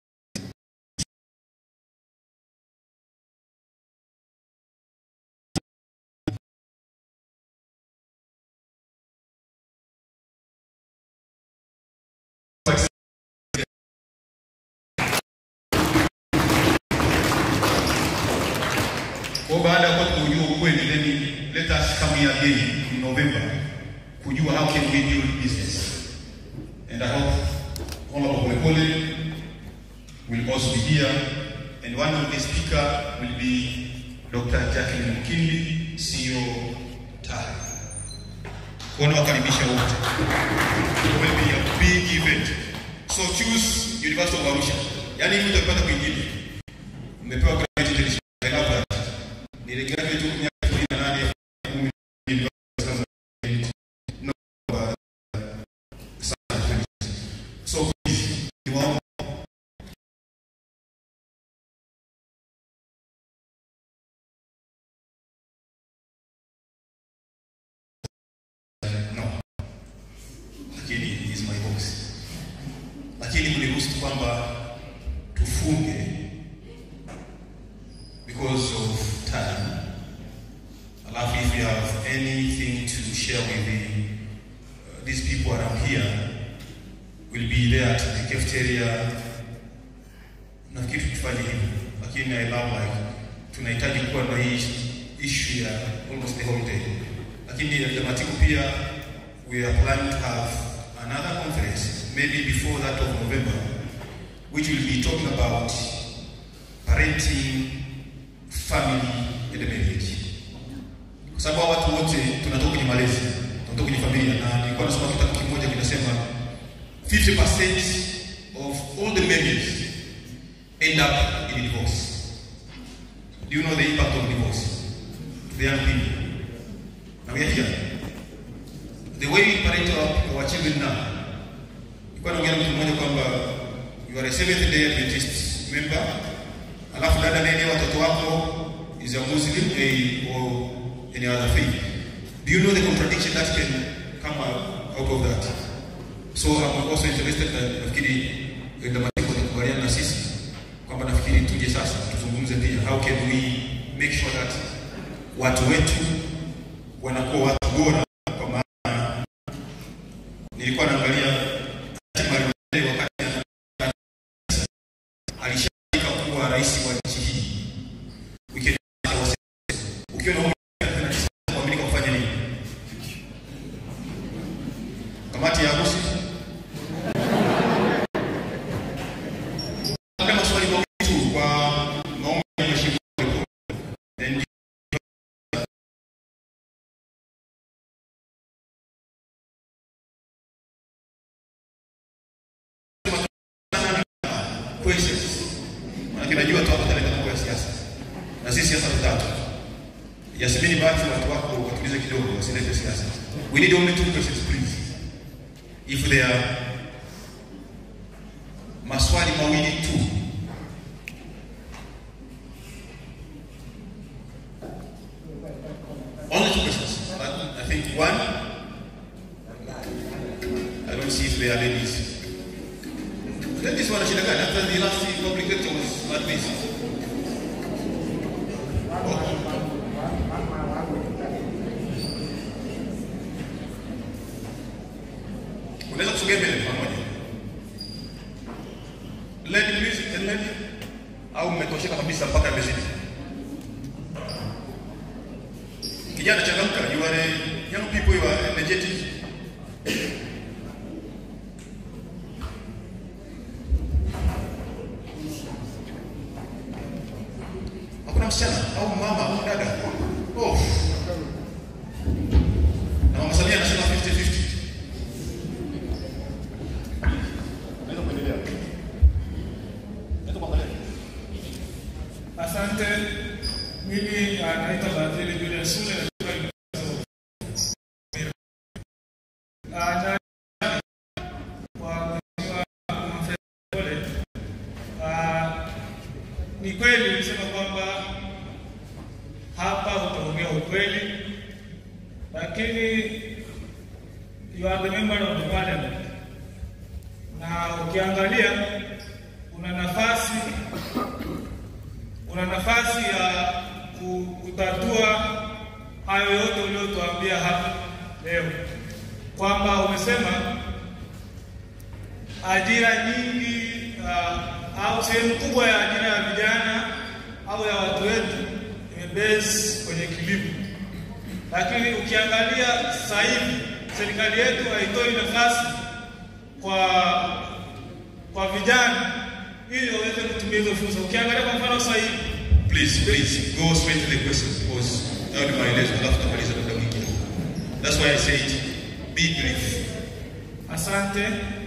Kwa baada ya kuwa kujua ukweli, then let us come here again in November kujua how can we build business. And I hope Honorable Polepole will also be here. And one of the speaker will be Dr. Jacqueline Mkindi, CEO TARI. Kuona wakaribisha wote. It will be a big event. So choose University of Arusha. Yaani hivi utapata kwingine. Mmepewa graduate edition. I love that. Niligraduate huko miaka elfu mbili na nane, elfu kumi na mbili, sasa no, uh, sana. So please, niwaombe no, lakini is my box, lakini mniruhusu kwamba tufunge because of time. Alafu if you have anything to share with the, uh, these people around here, will be there at the cafeteria. Nafikiri tufanye hivyo, lakini I love like tunahitaji kuwa na hii issue ya almost the whole day, lakini Matiku pia we are planning to have another conference maybe before that of November which will be talking about parenting family and marriage. Kwa sababu hawa watu wote tunatoka kwenye malezi, tunatoka kwenye familia, na nilikuwa nasoma kitabu kimoja kinasema 50% of all the marriages end up in divorce. Do you know the impact of divorce to the young people? Now we are here. The way we parent our, our children now. Nilikuwa naongea na mtu mmoja kwamba you are a Seventh Day Adventist member alafu dada nene watoto wako is a Muslim eh, or any other faith. Do you know the contradiction that can come out out of that? So I'm also interested na nafikiri wenda matiko nikubaliana na sisi kwamba nafikiri tuje sasa tuzungumze pia how can we make sure that watu wetu wanakuwa watu bora kwa maana nilikuwa naangalia Martin wakati alishaika kuwa rais wa nchi hii Weekend ukiwa na umri wa miaka 39 kuaminika kufanya nini? Kamati ya harusi Labda maswali mawili tu kwa maombi ya mheshimiwa Polepole. Then questions. Maana najua tu hapa taleta mambo ya siasa. Na sisi siasa tutatu. Yasmini basi watu wako watulize kidogo wasilete siasa. We need only two questions please. If there are maswali mawili tu. Only two questions. But I think one. I don't see if there are ladies. Ladies wana shida gani? After the last public lecture was like this. Unaweza kusogea mbele pamoja. Lady please, and lady. Au mmetosheka kabisa mpaka imezidi. Kijana changamka, you are a young people, you are energetic. Hakuna msichana au mama au dada. Oh. Na mama Samia anasema 50-50. Naweza kuendelea. Naweza kuangalia.
Asante. Mimi ah, naitwa Badhili Julius Sule. Ah, na- kwa Mheshimiwa Humphrey Polepole. Ah, Ni kweli ulisema kwamba hapa utaongea ukweli, lakini you are the member of the parliament, na ukiangalia una nafasi una nafasi ya ku- kutatua hayo yote uliotuambia hapa leo, kwamba umesema ajira nyingi uh, au sehemu kubwa ya ajira ya vijana au ya watu wetu imebase kwenye kilimo, lakini ukiangalia sasa hivi serikali yetu haitoi nafasi kwa kwa vijana ili waweze kutumia hizo fursa. Ukiangalia kwa mfano sasa hivi
Please, please go straight to the question because hayo ni maelezo alafu tamaliza muda mwingine. That's why I said be brief.
Asante.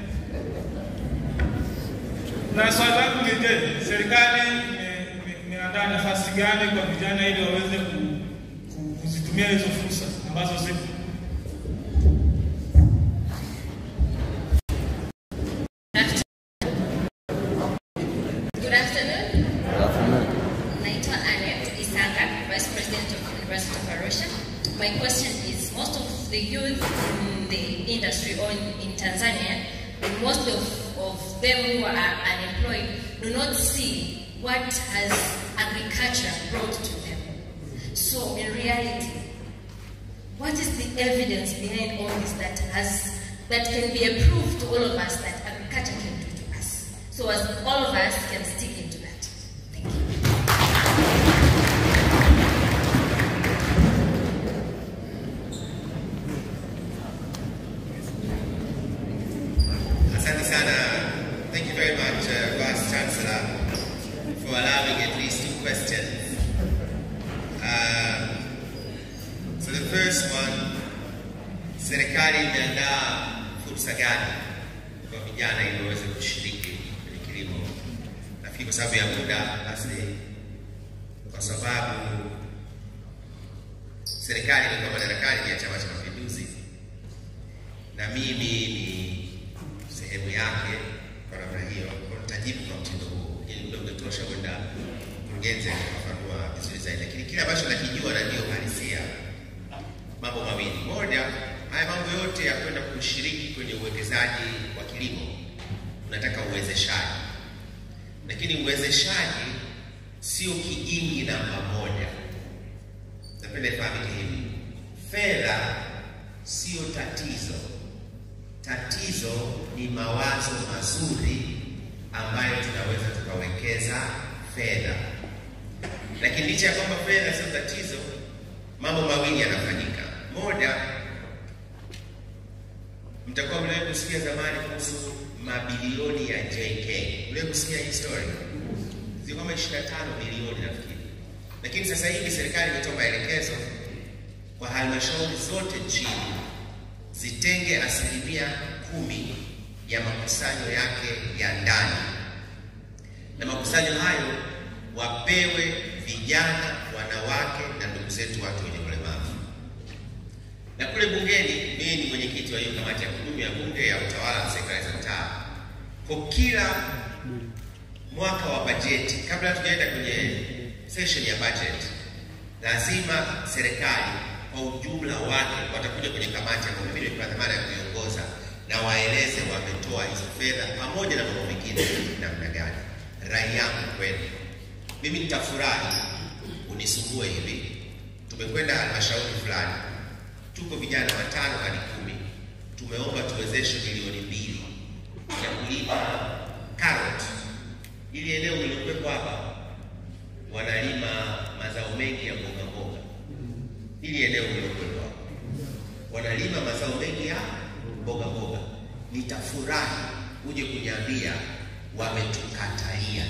Na swali langu ni je, serikali ime- ime- imeandaa nafasi gani kwa vijana ili waweze ku, ku, kuzitumia hizo fursa ambazo zipo?
Good afternoon. Naitwa Annette Isanga, Vice President of University of Arusha. My question is, most of the youth in the industry or in, in Tanzania, and most of, of them who are unemployed, do not see what has agriculture brought to them. So in reality, what is the evidence behind all this that has that can be a proof to all of us that agriculture can do to us? So as all of us can stick into that. Thank you.
Asante sana. Thank you very much, uh, Vice Chancellor, for allowing at least two questions. Uh, so the first one, serikali imeandaa fursa gani kwa vijana ili waweze kushiriki kwenye kilimo? Nafikiri kwa sababu ya muda, basi kwa sababu serikali ilikuwa madarakani ya Chama cha Mapinduzi na mimi ni sehemu yake kwa namna hiyo, kwa nitajibu kwa mtindo huo, ili muda ungetosha kwenda mkurugenzi akafafanua vizuri zaidi, lakini kile ambacho nakijua na ndio uhalisia haya mambo yote ya kwenda kushiriki kwenye uwekezaji wa kilimo unataka uwezeshaji, lakini uwezeshaji sio kiini namba moja. Napenda ifahamike hivi, fedha sio tatizo. Tatizo ni mawazo mazuri ambayo tunaweza tukawekeza fedha, lakini licha ya kwamba fedha sio tatizo, mambo mawili yanafanyika. Moja, mtakuwa mliwahi kusikia zamani kuhusu mabilioni ya JK. Mliwahi kusikia hii story? Ziko kama 25 bilioni nafikiri, lakini sasa hivi serikali imetoa maelekezo kwa halmashauri zote nchini zitenge asilimia kumi ya makusanyo yake ya ndani, na makusanyo hayo wapewe vijana, wanawake na ndugu zetu watu wenye ulemavu. Na kule bungeni, mimi ni mwenyekiti wa hiyo kamati ya kudumu ya bunge ya utawala na serikali za mtaa. Kwa kila mwaka wa bajeti, kabla hatujaenda kwenye session ya budget, lazima serikali kwa ujumla wake watakuja kwenye kamati ambayo mimi nimepewa dhamana ya kuiongoza na waeleze wametoa hizo fedha pamoja na mambo mengine namna gani. Rai yangu kwenu, mimi nitafurahi unisumbue hivi. Tumekwenda halmashauri fulani, tuko vijana watano hadi kumi, tumeomba tuwezeshwe milioni mbili ya kulima karoti. Ili eneo lililokuwepo hapa wanalima mazao mengi ya mboga mboga ili eneo lilokuwepo wanalima mazao mengi ya mboga mboga. Nitafurahi uje kuniambia wametukataia,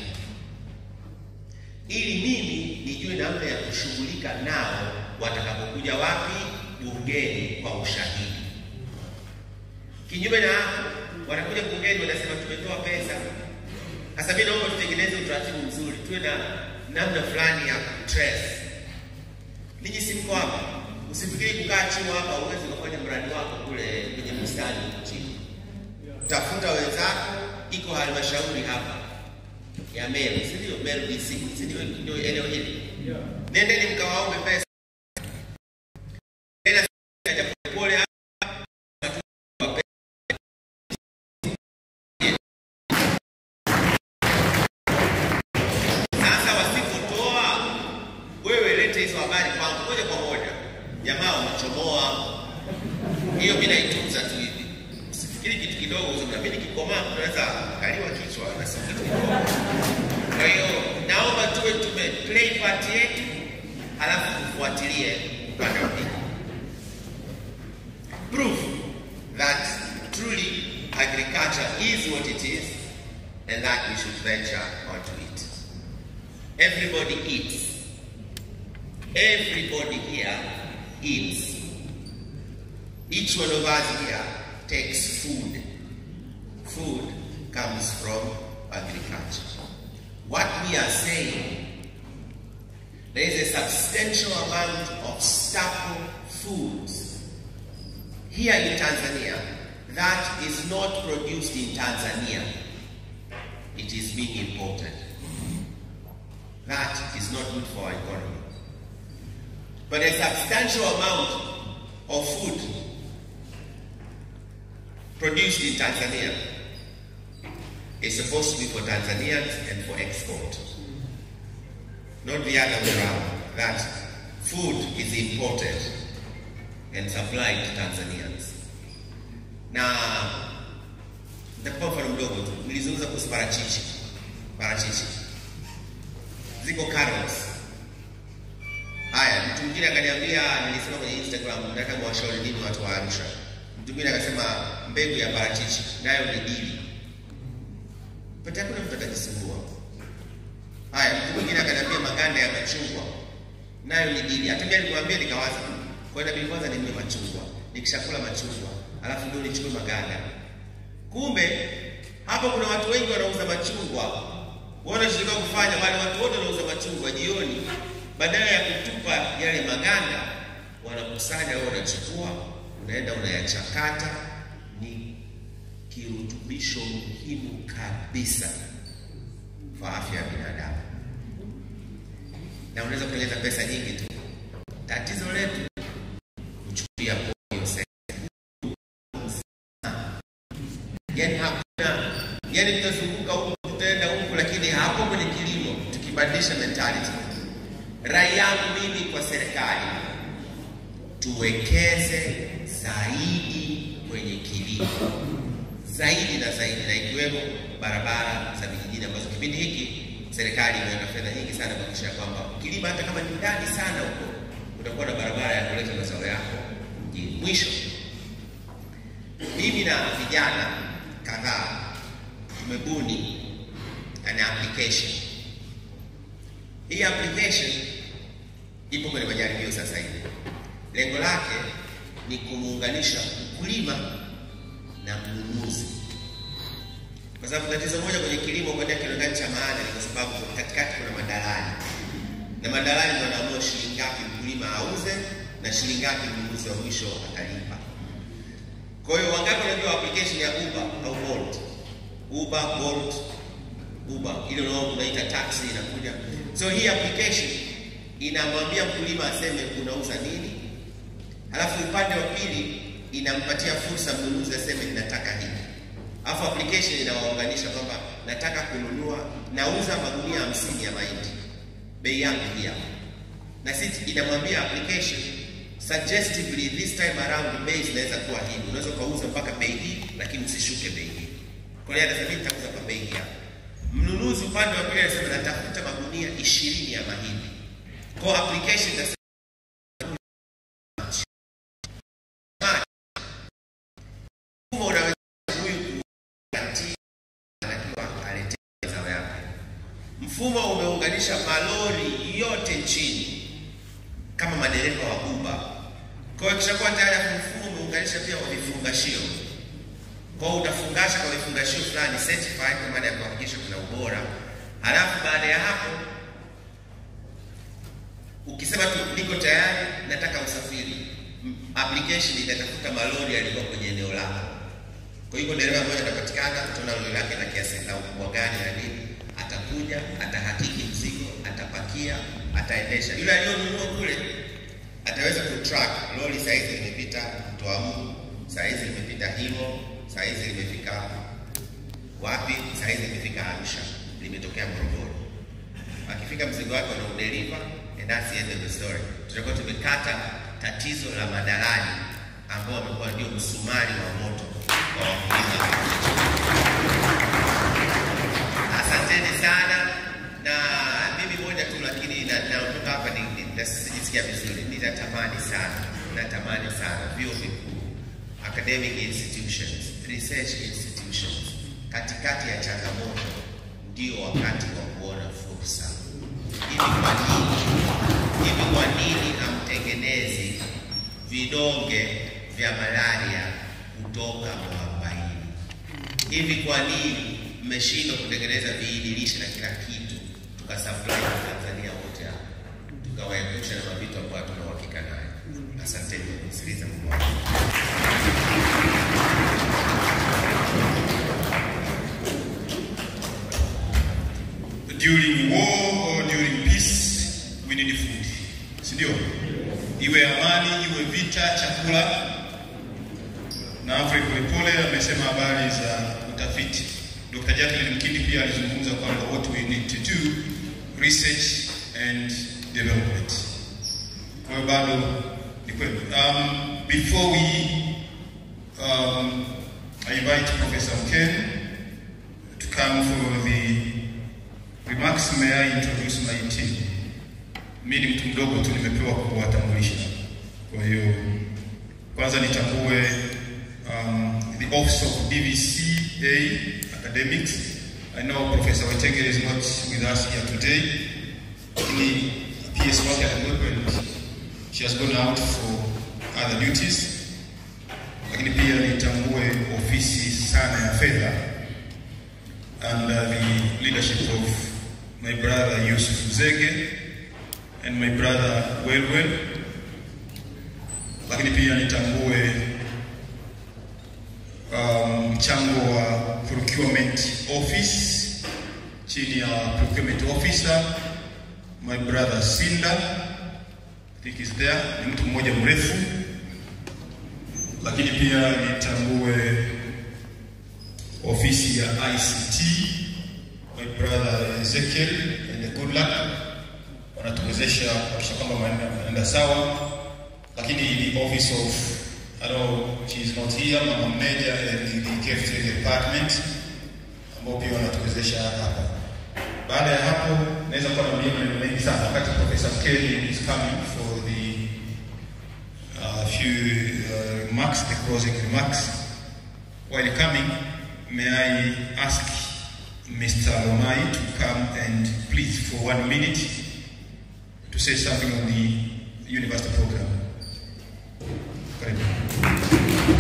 ili mimi nijue namna ya kushughulika nao watakapokuja wapi bungeni kwa ushahidi. Kinyume na hapo, wanakuja bungeni wanasema tumetoa pesa. Sasa mimi naomba tutengeneze utaratibu mzuri, tuwe na namna fulani ya kutrace Ninyi si mko hapa, usifikiri kukaa chini hapa uweze kufanya mradi wako kule kwenye bustani chini. Tafuta wenzako, iko halmashauri hapa ya Meru, si ndio? Meru DC, si ndio? Ndio eneo hili. Nendeni mkawaombe pesa. Nenda pole hapa. Sasa wasipotoa wewe lete hizo habari kwangu moja kwa moja. Jamaa wamechomoa hiyo, mimi naitunza tu hivi. Usifikiri kitu kidogo useme mimi nikikomaa tunaweza kaliwa kichwa na si kitu kidogo. Kwa hiyo naomba tuwe tume play part yetu, halafu tufuatilie upande wa pili. Proof that truly agriculture is what it is and that we should venture onto it. Everybody eats. Everybody here eats. Each one of us here takes food. Food comes from agriculture. What we are saying, there is a substantial amount of staple foods here in Tanzania that is not produced in Tanzania. It is being imported. That is not good for our economy. But a substantial amount of food produced in Tanzania is supposed to be for Tanzanians and for export. Not the other way around. That food is imported and supplied to Tanzanians. Na nitakupa mfano mdogo tu. Nilizungumza kuhusu parachichi. Parachichi. Ziko carrots. Haya, mtu mwingine akaniambia, nilisema kwenye Instagram, nataka mwashauri nini watu wa Arusha. Mtu mwingine akasema mbegu ya parachichi nayo ni dili. Pata hakuna mtu atajisumbua. Haya, mtu mwingine akaniambia maganda ya machungwa nayo ni dili. Hata mimi nilimwambia nikawaza, kwa hiyo kwanza ninunue machungwa, nikishakula machungwa alafu ndio nichukue maganda. Kumbe hapo kuna watu wengi wanauza machungwa, wanashirika kufanya wale watu wote wanauza machungwa jioni, badala ya kutupa yale maganda, wanakusanya wao, wanachukua, unaenda unayachakata. Ni kirutubisho muhimu kabisa kwa afya ya binadamu, na unaweza kutengeneza pesa nyingi tu. Tatizo letu kuchukulia yani hakuna, yani tutazunguka huku tutaenda huku, lakini hapo kwenye kilimo tukibadilisha mentality. Rai yangu mimi kwa serikali, tuwekeze zaidi kwenye kilimo zaidi na zaidi, na ikiwemo barabara za vijijini ambazo kipindi hiki serikali imeweka fedha nyingi sana kuhakikisha kwamba ukilima hata kama ni ndani sana huko utakuwa na barabara ya kuleta mazao yako mjini. Mwisho, mimi na vijana kadhaa tumebuni an application. Hii application ipo kwenye majaribio sasa hivi. Lengo lake ni kumuunganisha mkulima na mnunuzi, kwa sababu tatizo moja kwenye kilimo kwenda kionekana cha maana ni kwa sababu katikati kuna madalali, na madalali ndio wanaamua shilingi ngapi mkulima auze na shilingi ngapi mnunuzi wa mwisho atalipa. Kwa hiyo wangapi wanajua application ya Uber au Bolt? Uber, Bolt, Uber ile unao unaita taxi inakuja. So hii application inamwambia mkulima aseme unauza nini, halafu upande wa pili inampatia fursa mnunuzi aseme ninataka hiki, alafu application inawaunganisha kwamba nataka kununua, nauza magunia hamsini ya mahindi, bei yangu hii hapa, na sisi inamwambia application suggestively this time around bei zinaweza kuwa hivi, unaweza ukauza mpaka bei hii, lakini usishuke bei hii. Kwa hiyo anasema mimi nitauza kwa bei hii hapa. Mnunuzi upande wa pili anasema natafuta magunia ishirini ya mahindi, kwa application itasema mfumo unaweza huyu kugarantii anatakiwa aletee mazao yake. Mfumo umeunganisha malori yote nchini kama madereva wa Uber. Kwa hiyo kishakuwa tayari mfumo umeunganisha pia wa vifungashio. Kwa hiyo utafungasha kwa vifungashio fulani certified kwa maana ya kuhakikisha kuna ubora. Halafu baada ya hapo ukisema tu niko tayari, nataka usafiri, m- application itatafuta malori yaliyokuwa kwenye eneo lako. Kwa hivyo dereva mmoja atapatikana, utaona lori lake na kiasi na ukubwa gani na nini, atakuja, atahakiki mzigo, atapakia, ataendesha. Yule aliyonunua kule ataweza kutrack lori saizi limepita Toamu, saizi limepita Himo, saizi limefika wapi, saizi limefika Arusha, limetokea Morogoro. Akifika mzigo wake wanaudeliver, and that's the end of the story. Tutakuwa tumekata tatizo la madalali ambao wamekuwa ndio msumari wa moto kwa wakulima. Asanteni sana, na mimi moja tu, lakini na- naondoka hapa ni- ni- na sijisikia vizuri. Ninatamani sana, natamani sana vyuo vikuu, academic institutions, research institutions, katikati ya changamoto ndio wakati wa kuona fursa. Hivi kwa nini, hivi kwa nini hamtengenezi vidonge vya malaria kutoka mwarobaini? Hivi kwa nini mmeshindwa kutengeneza viinilishe na kila kitu tukasupply kwa Tanzania wote hapa tukawaepusha na mavitu ambayo tuna uhakika nayo? Asanteni kwa kunisikiliza Mungu wangu.
during war or during peace we need food, si ndio? Iwe amani, iwe vita, chakula. Na Humphrey Polepole amesema habari za utafiti. Dr. Jacqueline Mkindi pia alizungumza kwamba what we need to do research and development. Kwa hiyo bado ni kweli. Um, before we um, I invite Professor Mken to come for the remarks may I introduce my team. Mimi ni mtu mdogo tu nimepewa kuwatambulisha. Kwa hiyo kwanza nitambue um, the office of DVCA academics. I know Professor Wetenge is not with us here today. Lakini PS wake alikuwepo and she has gone out for other duties. Lakini pia nitambue ofisi sana ya fedha under the leadership of my brother Yusuf Zege and my brother Welwel. Lakini pia nitambue um, mchango wa procurement office chini ya procurement officer my brother Sinda I think is there, ni mtu mmoja mrefu. Lakini pia nitambue ofisi ya ICT, my brother Ezekiel and good luck, wanatuwezesha kuhakikisha kwamba maneno yanaenda sawa, lakini the office of I know she is not here, mama mmeja and the cafeteria department ambao pia wanatuwezesha hapa. Baada ya hapo, naweza kuwa na maneno mengi sana wakati Professor Kelly is coming for the uh, few uh, remarks, the closing remarks. While coming, may I ask Mr. Lomai to come and please, for one minute, to say something on the university program. Karibu.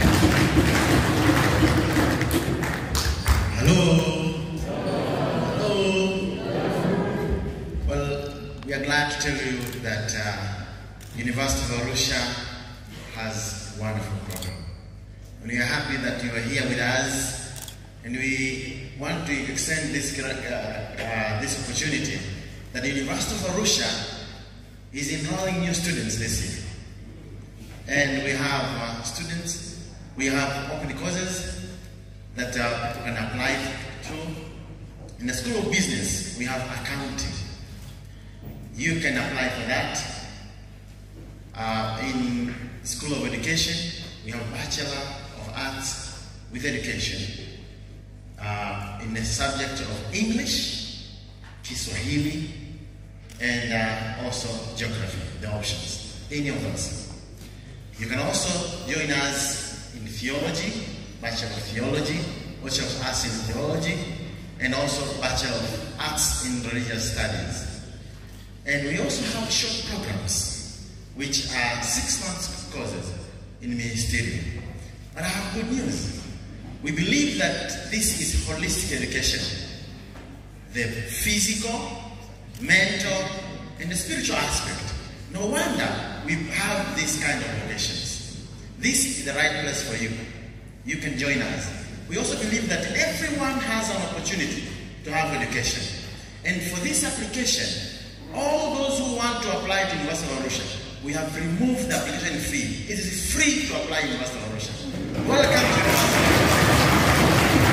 Hello. Hello. Well, we are glad to tell you that uh, University of Arusha has a wonderful program. And we are happy that you are here with us. And we want to extend this, gra- uh, uh, this opportunity that the University of Arusha is enrolling new students this year. And we have uh, students, we have open courses that uh, people can apply to. In the School of Business, we have accounting. You can apply for that. Uh, in School of Education, we have Bachelor of Arts with Education. Uh, in the subject of English, Kiswahili, and uh, also Geography, the options, any of those. You can also join us in theology, Bachelor of Theology, Bachelor of Arts in Theology, and also Bachelor of Arts in Religious Studies. And we also have short programs, which are six months courses in ministerial. But I have good news. We believe that this is holistic education. The physical, mental, and the spiritual aspect. No wonder we have this kind of educations. This is the right place for you. You can join us. We also believe that everyone has an opportunity to have education. And for this application, all those who want to apply to University of Arusha, we have removed the application fee. It is free to apply to University of Arusha. Welcome to University.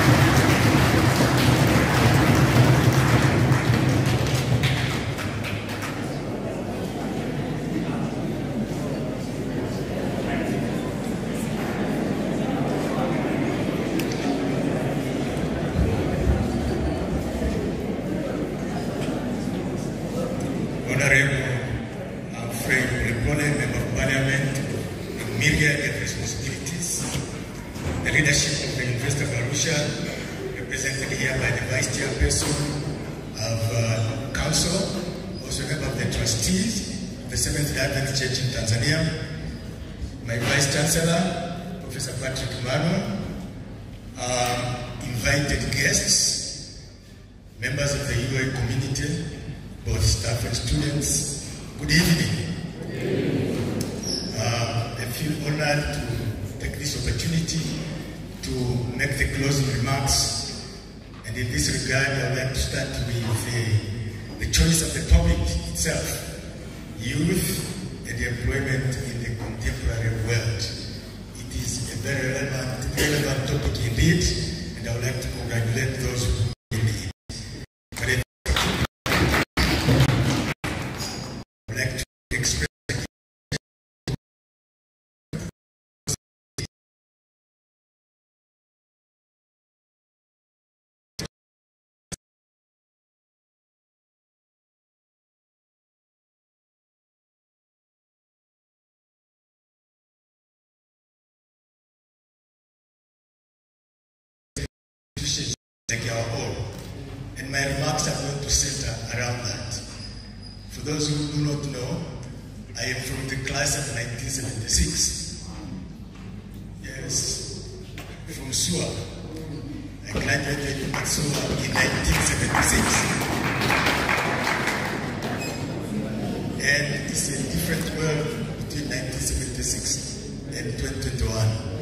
Honorable Alfred Polepole, Member of Parliament, with myriad responsibilities. The leadership of the University of Arusha, represented here by the Vice Chairperson of uh, Council, also member of the trustees of the Seventh Adventist Church in Tanzania, my Vice Chancellor, Professor Patrick Mano, um, invited guests, members of the UA community, both staff and students. Good evening. Uh, I feel honored to take this opportunity to make the closing remarks. And in this regard, I would like to start with the, the choice of the topic itself, youth and employment in the contemporary world. It is a very relevant, relevant topic indeed, and I would like to congratulate those who in it. But I would like to express institutions like our own. And my remarks are going to center around that. For those who do not know, I am from the class of 1976. Yes, from SUA. I graduated at SUA in 1976. And it's a different world between 1976 and 2021.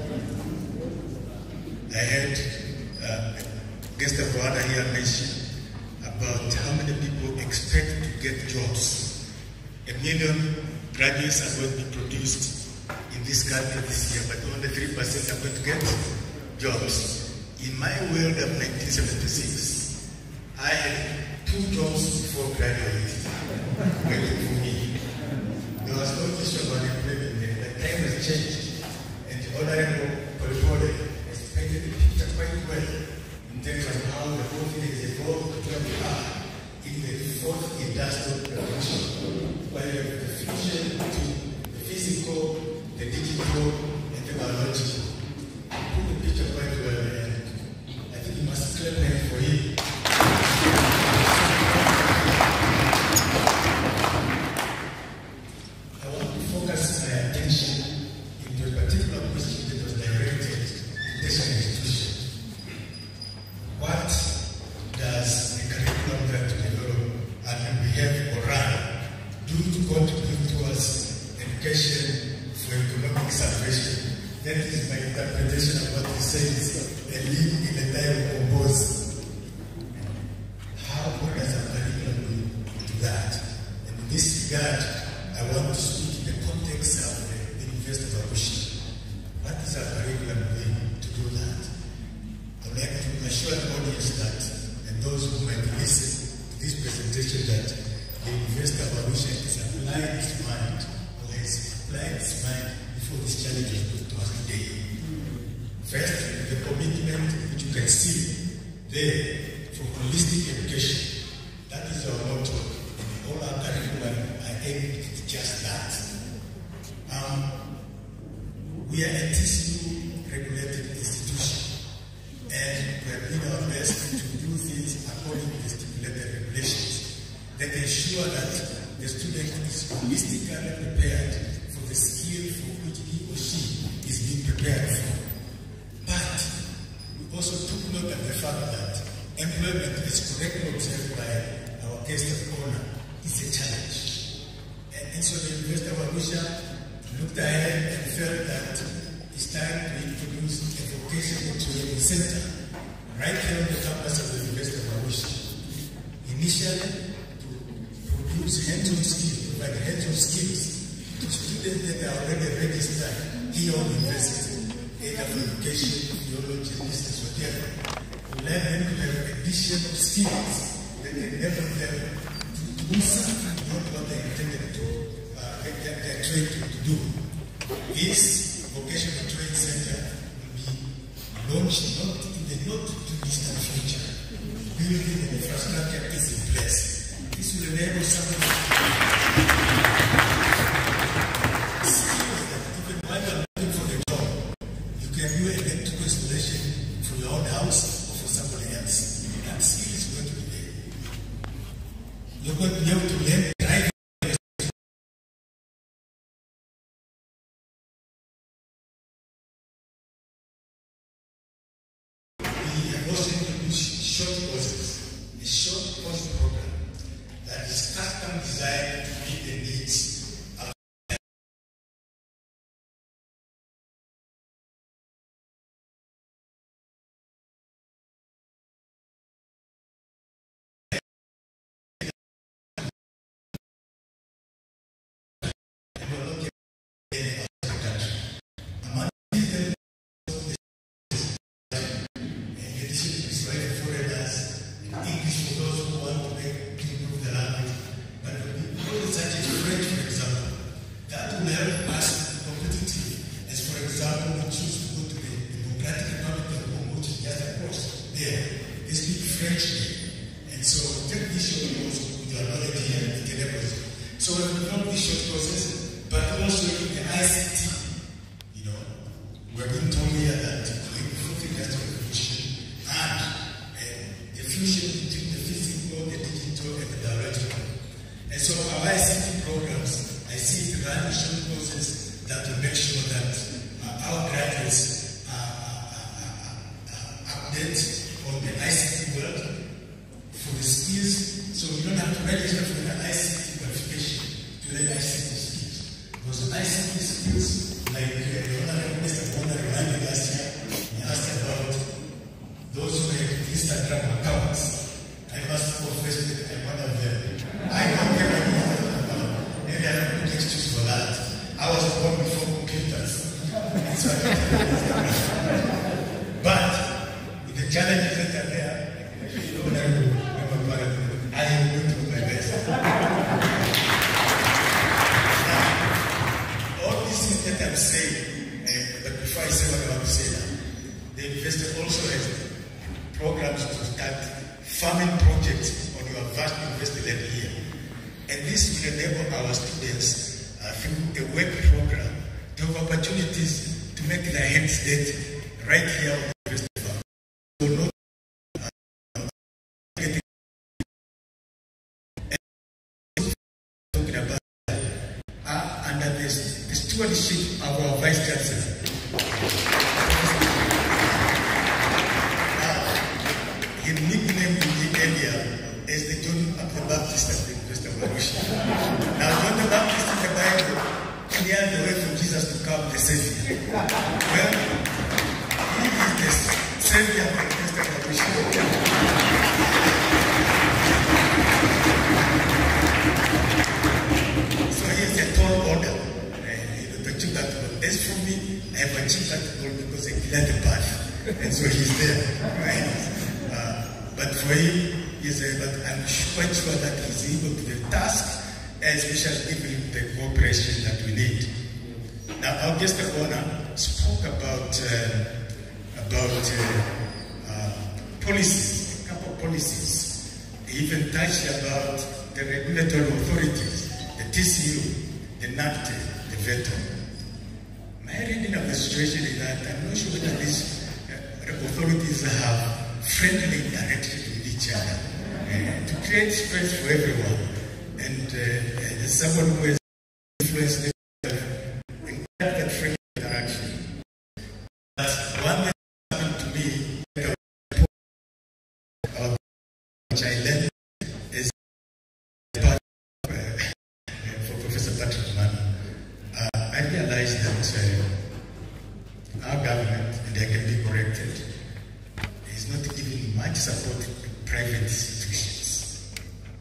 I heard uh, guest of honor here mention about how many people expect to get jobs. A million graduates are going to be produced in this country this year, but only 3% are going to get jobs. In my world of 1976, I had two jobs before graduating waiting for me. There was no issue about employment then. The time has changed. And the Honorable Polipole has painted the picture quite well in terms of how the whole thing has evolved to where we are in the fourth industrial revolution, where you have the fusion to the physical, the digital, and the biological. Put the picture quite well there. I think you must clap hands for him. I want to focus my attention into a particular question that was directed to this institution. What does the curriculum that we develop and we have or run do to contribute towards education for economic salvation? That is my interpretation of what he says, and live in a time of both. How what does our curriculum do that? And in this regard, I want to speak in the context of the University of Arusha. What is our curriculum doing to do that? I would like to assure the audience that, and those who might listen to this presentation, that the University of Arusha is applying its mind, or has applied its mind before this challenge was put to us today. First, the commitment which you can see there for holistic education. That is our motto. And all our curriculum are aimed at just that. Um, we are a TCU regulated institution and we are doing our best to do things according to the stipulated regulations that ensure that the student is holistically prepared for the skill for which he or she is being prepared for. But we also took note of the fact that employment, as correctly observed by our guest of honor, is a challenge. And, and so the University of Arusha looked ahead and felt that it's time to introduce a vocational training center right here on the campus of the University of Arusha. Initially, to produce hands-on skills, provide hands-on skills to students that are already registered here on the university, either for education, theology, business, whatever. We learn them to have additional skills that enable them to do something beyond what they intended to, uh, get, get their trained to, to do. This vocational training center will be launched not in the not too distant future. Building and infrastructure is in place. This will enable someone skills that even while you're looking for the job, you can do electrical installation for your own house or for somebody else. That skill is going to be there. You're going to be able to learn driving. We have also introduced short courses, a short course program that is custom designed to meet the needs of Among them, in addition to Israeli foreigners, English for those who want to make to improve the language, but we know such as French, for example, that will help us be competitive. As for example, we choose to go to the Democratic Republic of Congo, which is just across there. They speak French there. And so take this short course with your knowledge here and it enables you. So we develop these short courses, but also in the ICT, you know, we're being told here that going through the industrial revolution and uh, the fusion between the physical, the digital, and the biological. And so our ICT programs, I see the run short courses that will make sure that uh, our graduates are, are, are, are update on the ICT world for the skills, so you don't have to register for the ICT qualification to learn ICT skills. Because ICT skills, like uh, the Honorable Mr. Bonner reminded us challenges that are there, Honorable Member Parliament, I am going to do my best. Now, all these things that I'm saying, uh, but before I say what I want to say now, the investor also has programs to start farming projects on your vast investor land here. And this will enable our students uh, through a work program to have opportunities to make their heads dead right here on the university farm. So not uh, getting talking about uh, under the, the stewardship of our vice chancellor. He nicknamed me earlier as the John the Baptist of the University of Arusha. Now, John the Baptist in the Bible cleared the way for Jesus to come, the Savior. Well, he is the Savior of the University of Arusha. So he has a tall order. Uh, you know, to achieve that goal. As for me, I have achieved that goal because I cleared the path. And so he's there. Right? Uh, but for him, he's a, but I'm quite sure that he's able to the task, especially given him the cooperation that we need. Now, our guest of honor spoke about uh, about uh, uh, policies, a couple of policies. He even touched about the regulatory authorities, the TCU, the NACTE, the VETO. My reading of the situation is that I'm not sure whether these uh, authorities have friendly interaction with each other uh, to create space for everyone. And uh, as someone who has influenced in that friendly interaction, but one that happened to me, uh, which I learned is part of, uh, for Professor Patrick Manu. Uh, I realized that uh, our government, and I can be corrected, is not giving much support to private institutions.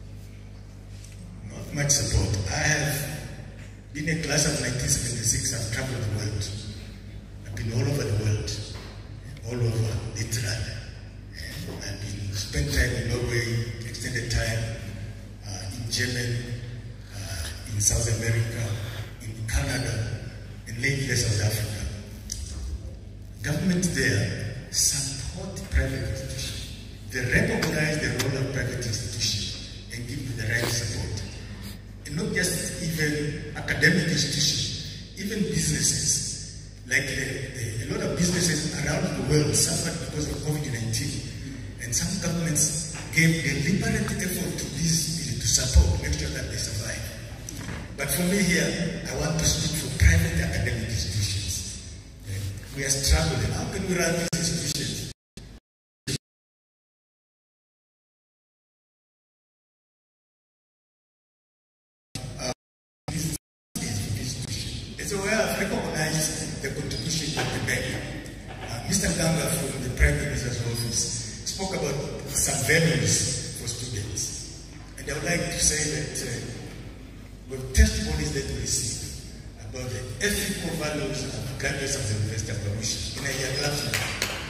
Not much support. I have been a class of 1976, I've traveled the world. I've been all over the world, all over, literally. And I've been spent time in Norway, extended time uh, in Germany, uh, in South America, in Canada, and lately South Africa. Government there support private institutions. They recognize the role of private institutions and give them the right support. And not just even academic institutions, even businesses. Like the, the, a lot of businesses around the world suffered because of COVID-19. And some governments gave deliberate effort to these to support, make sure that they survive. But for me here, I want to speak for private academic institutions. We are struggling. How can we run these institutions? Uh, this institution. And so we have recognized the contribution of the bank. Uh, Mr. Ganga from the Prime Minister's office spoke about some values for students. And I would like to say that uh, with testimonies that we receive about the ethical values of graduates of the University of Arusha in a year classroom.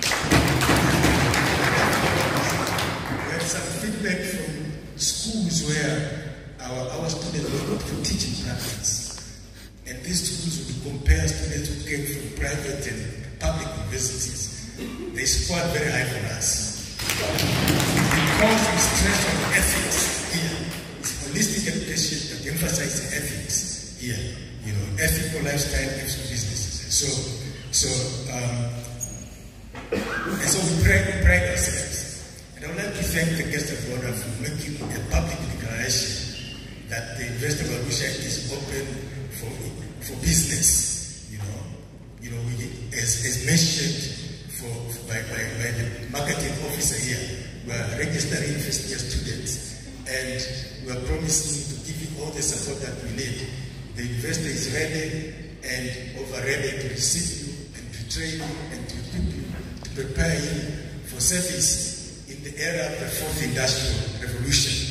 We have some feedback from schools where our, our students were for teaching practice. And these schools would compare students who came from private and public universities. They scored very high for us. Because we stress on ethics here, it's holistic education that emphasizes ethics here. You know, ethical lifestyle, ethical businesses. So, so, um, and so we pride, we pride ourselves. And I would like to thank the guest of honor for making a public declaration that the University of Arusha is open for, for business. You know, you know, we, as, as mentioned for, by, by, by the marketing officer here, we are registering first year students and we are promising to give you all the support that we need. The university is ready and over ready to receive you and to train you and to equip you, to prepare you for service in the era of the fourth industrial revolution.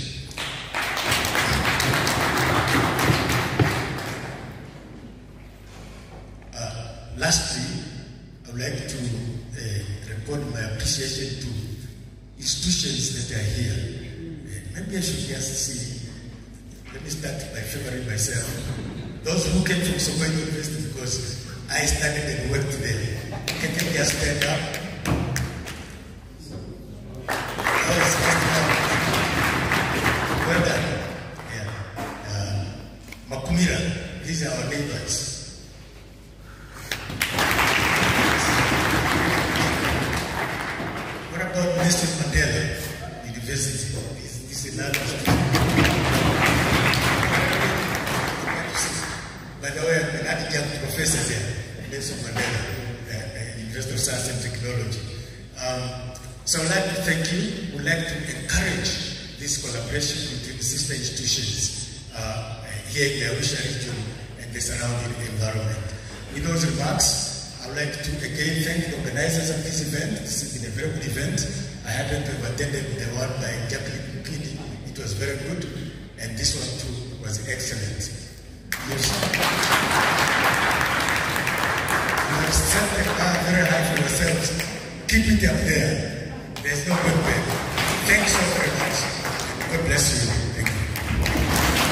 Uh, lastly, I would like to uh, record my appreciation to institutions that are here. Uh, maybe I should just see. Let me start by favoring myself. Those who came from Sokoto University because I studied and worked there. Can you just stand up? That was just well done. Yeah. Uh, Makumira, these are our neighbors. What about Nelson Mandela University? This, this is another By the way, I'm an adjunct professor there, Nelson Mandela, uh, uh, University of Science and Technology. Um, so I'd like to thank you. We'd like to encourage this collaboration between sister institutions uh, here in the Arusha region and the surrounding environment. With those remarks, I would like to again thank the organizers of this event. This has been a very good event. I happen to have attended the one by Jacqueline Mukini. It was very good, and this one too was excellent. Yes. You have set the bar very high for yourselves. Keep it up there. There's no good way. Thanks so very much. God bless you. Thank you.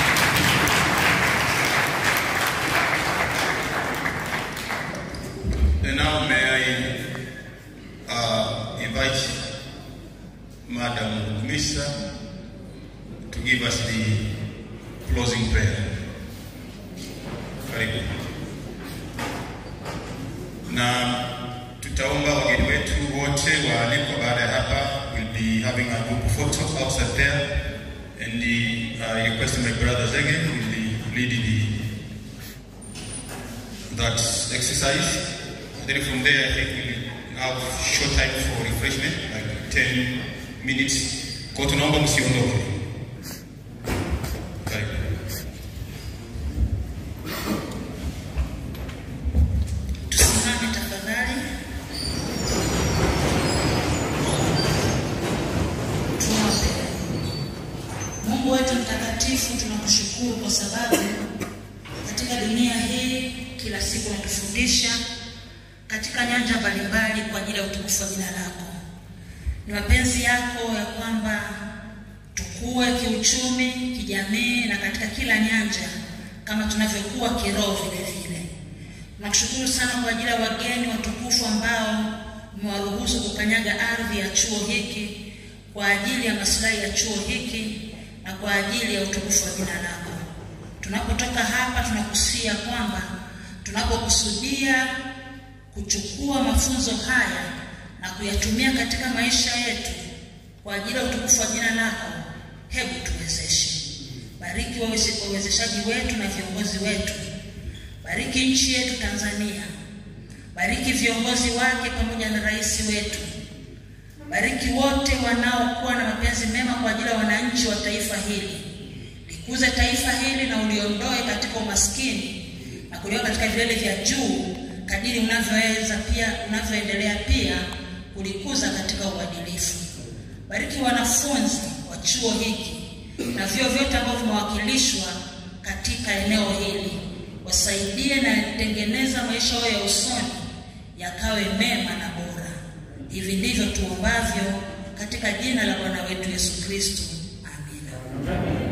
And now may I uh, invite Madam Misa to give us the closing prayer. Karibu. Na tutaomba wageni wetu wote waalikwa baada ya hapa will be having a group photo outside there and the uh, requesting my brother Zege will be leading the that exercise. And then from there, I think we'll have short time for refreshment, like 10 minutes. Kwa tunaomba msiondoke. Karibu.
Tusimame tafadhali. Tuombe. Mungu wetu mtakatifu, tunakushukuru kwa sababu katika dunia hii kila siku unatufundisha katika nyanja mbalimbali kwa ajili ya utukufu wa jina lako. Ni mapenzi yako ya kwamba tukue kiuchumi, kijamii na katika kila nyanja kama tunavyokuwa kiroho vile vile. Nakushukuru sana kwa ajili ya wageni watukufu ambao umewaruhusu kukanyaga ardhi ya chuo hiki kwa ajili ya maslahi ya chuo hiki na kwa ajili ya utukufu wa jina lako. Tunapotoka hapa, tunakusia kwamba tunapokusudia kuchukua mafunzo haya na kuyatumia katika maisha yetu kwa ajili ya utukufu wa jina lako, hebu tuwezeshe. Bariki waweze- wawezeshaji wetu na viongozi wetu. Bariki nchi yetu Tanzania. Bariki viongozi wake pamoja na rais wetu. Bariki wote wanaokuwa na mapenzi mema kwa ajili ya wananchi wa taifa hili. Likuze taifa hili na uliondoe katika umaskini na kuliweka katika vilele vya juu kadiri unavyoweza pia unavyoendelea pia kulikuza katika uadilifu. Bariki wanafunzi wa chuo hiki na vyuo vyote ambavyo vimewakilishwa katika eneo hili, wasaidie na tengeneza maisha yao ya usoni yakawe mema na bora. Hivi ndivyo tuombavyo katika jina la Bwana wetu Yesu Kristo, amina.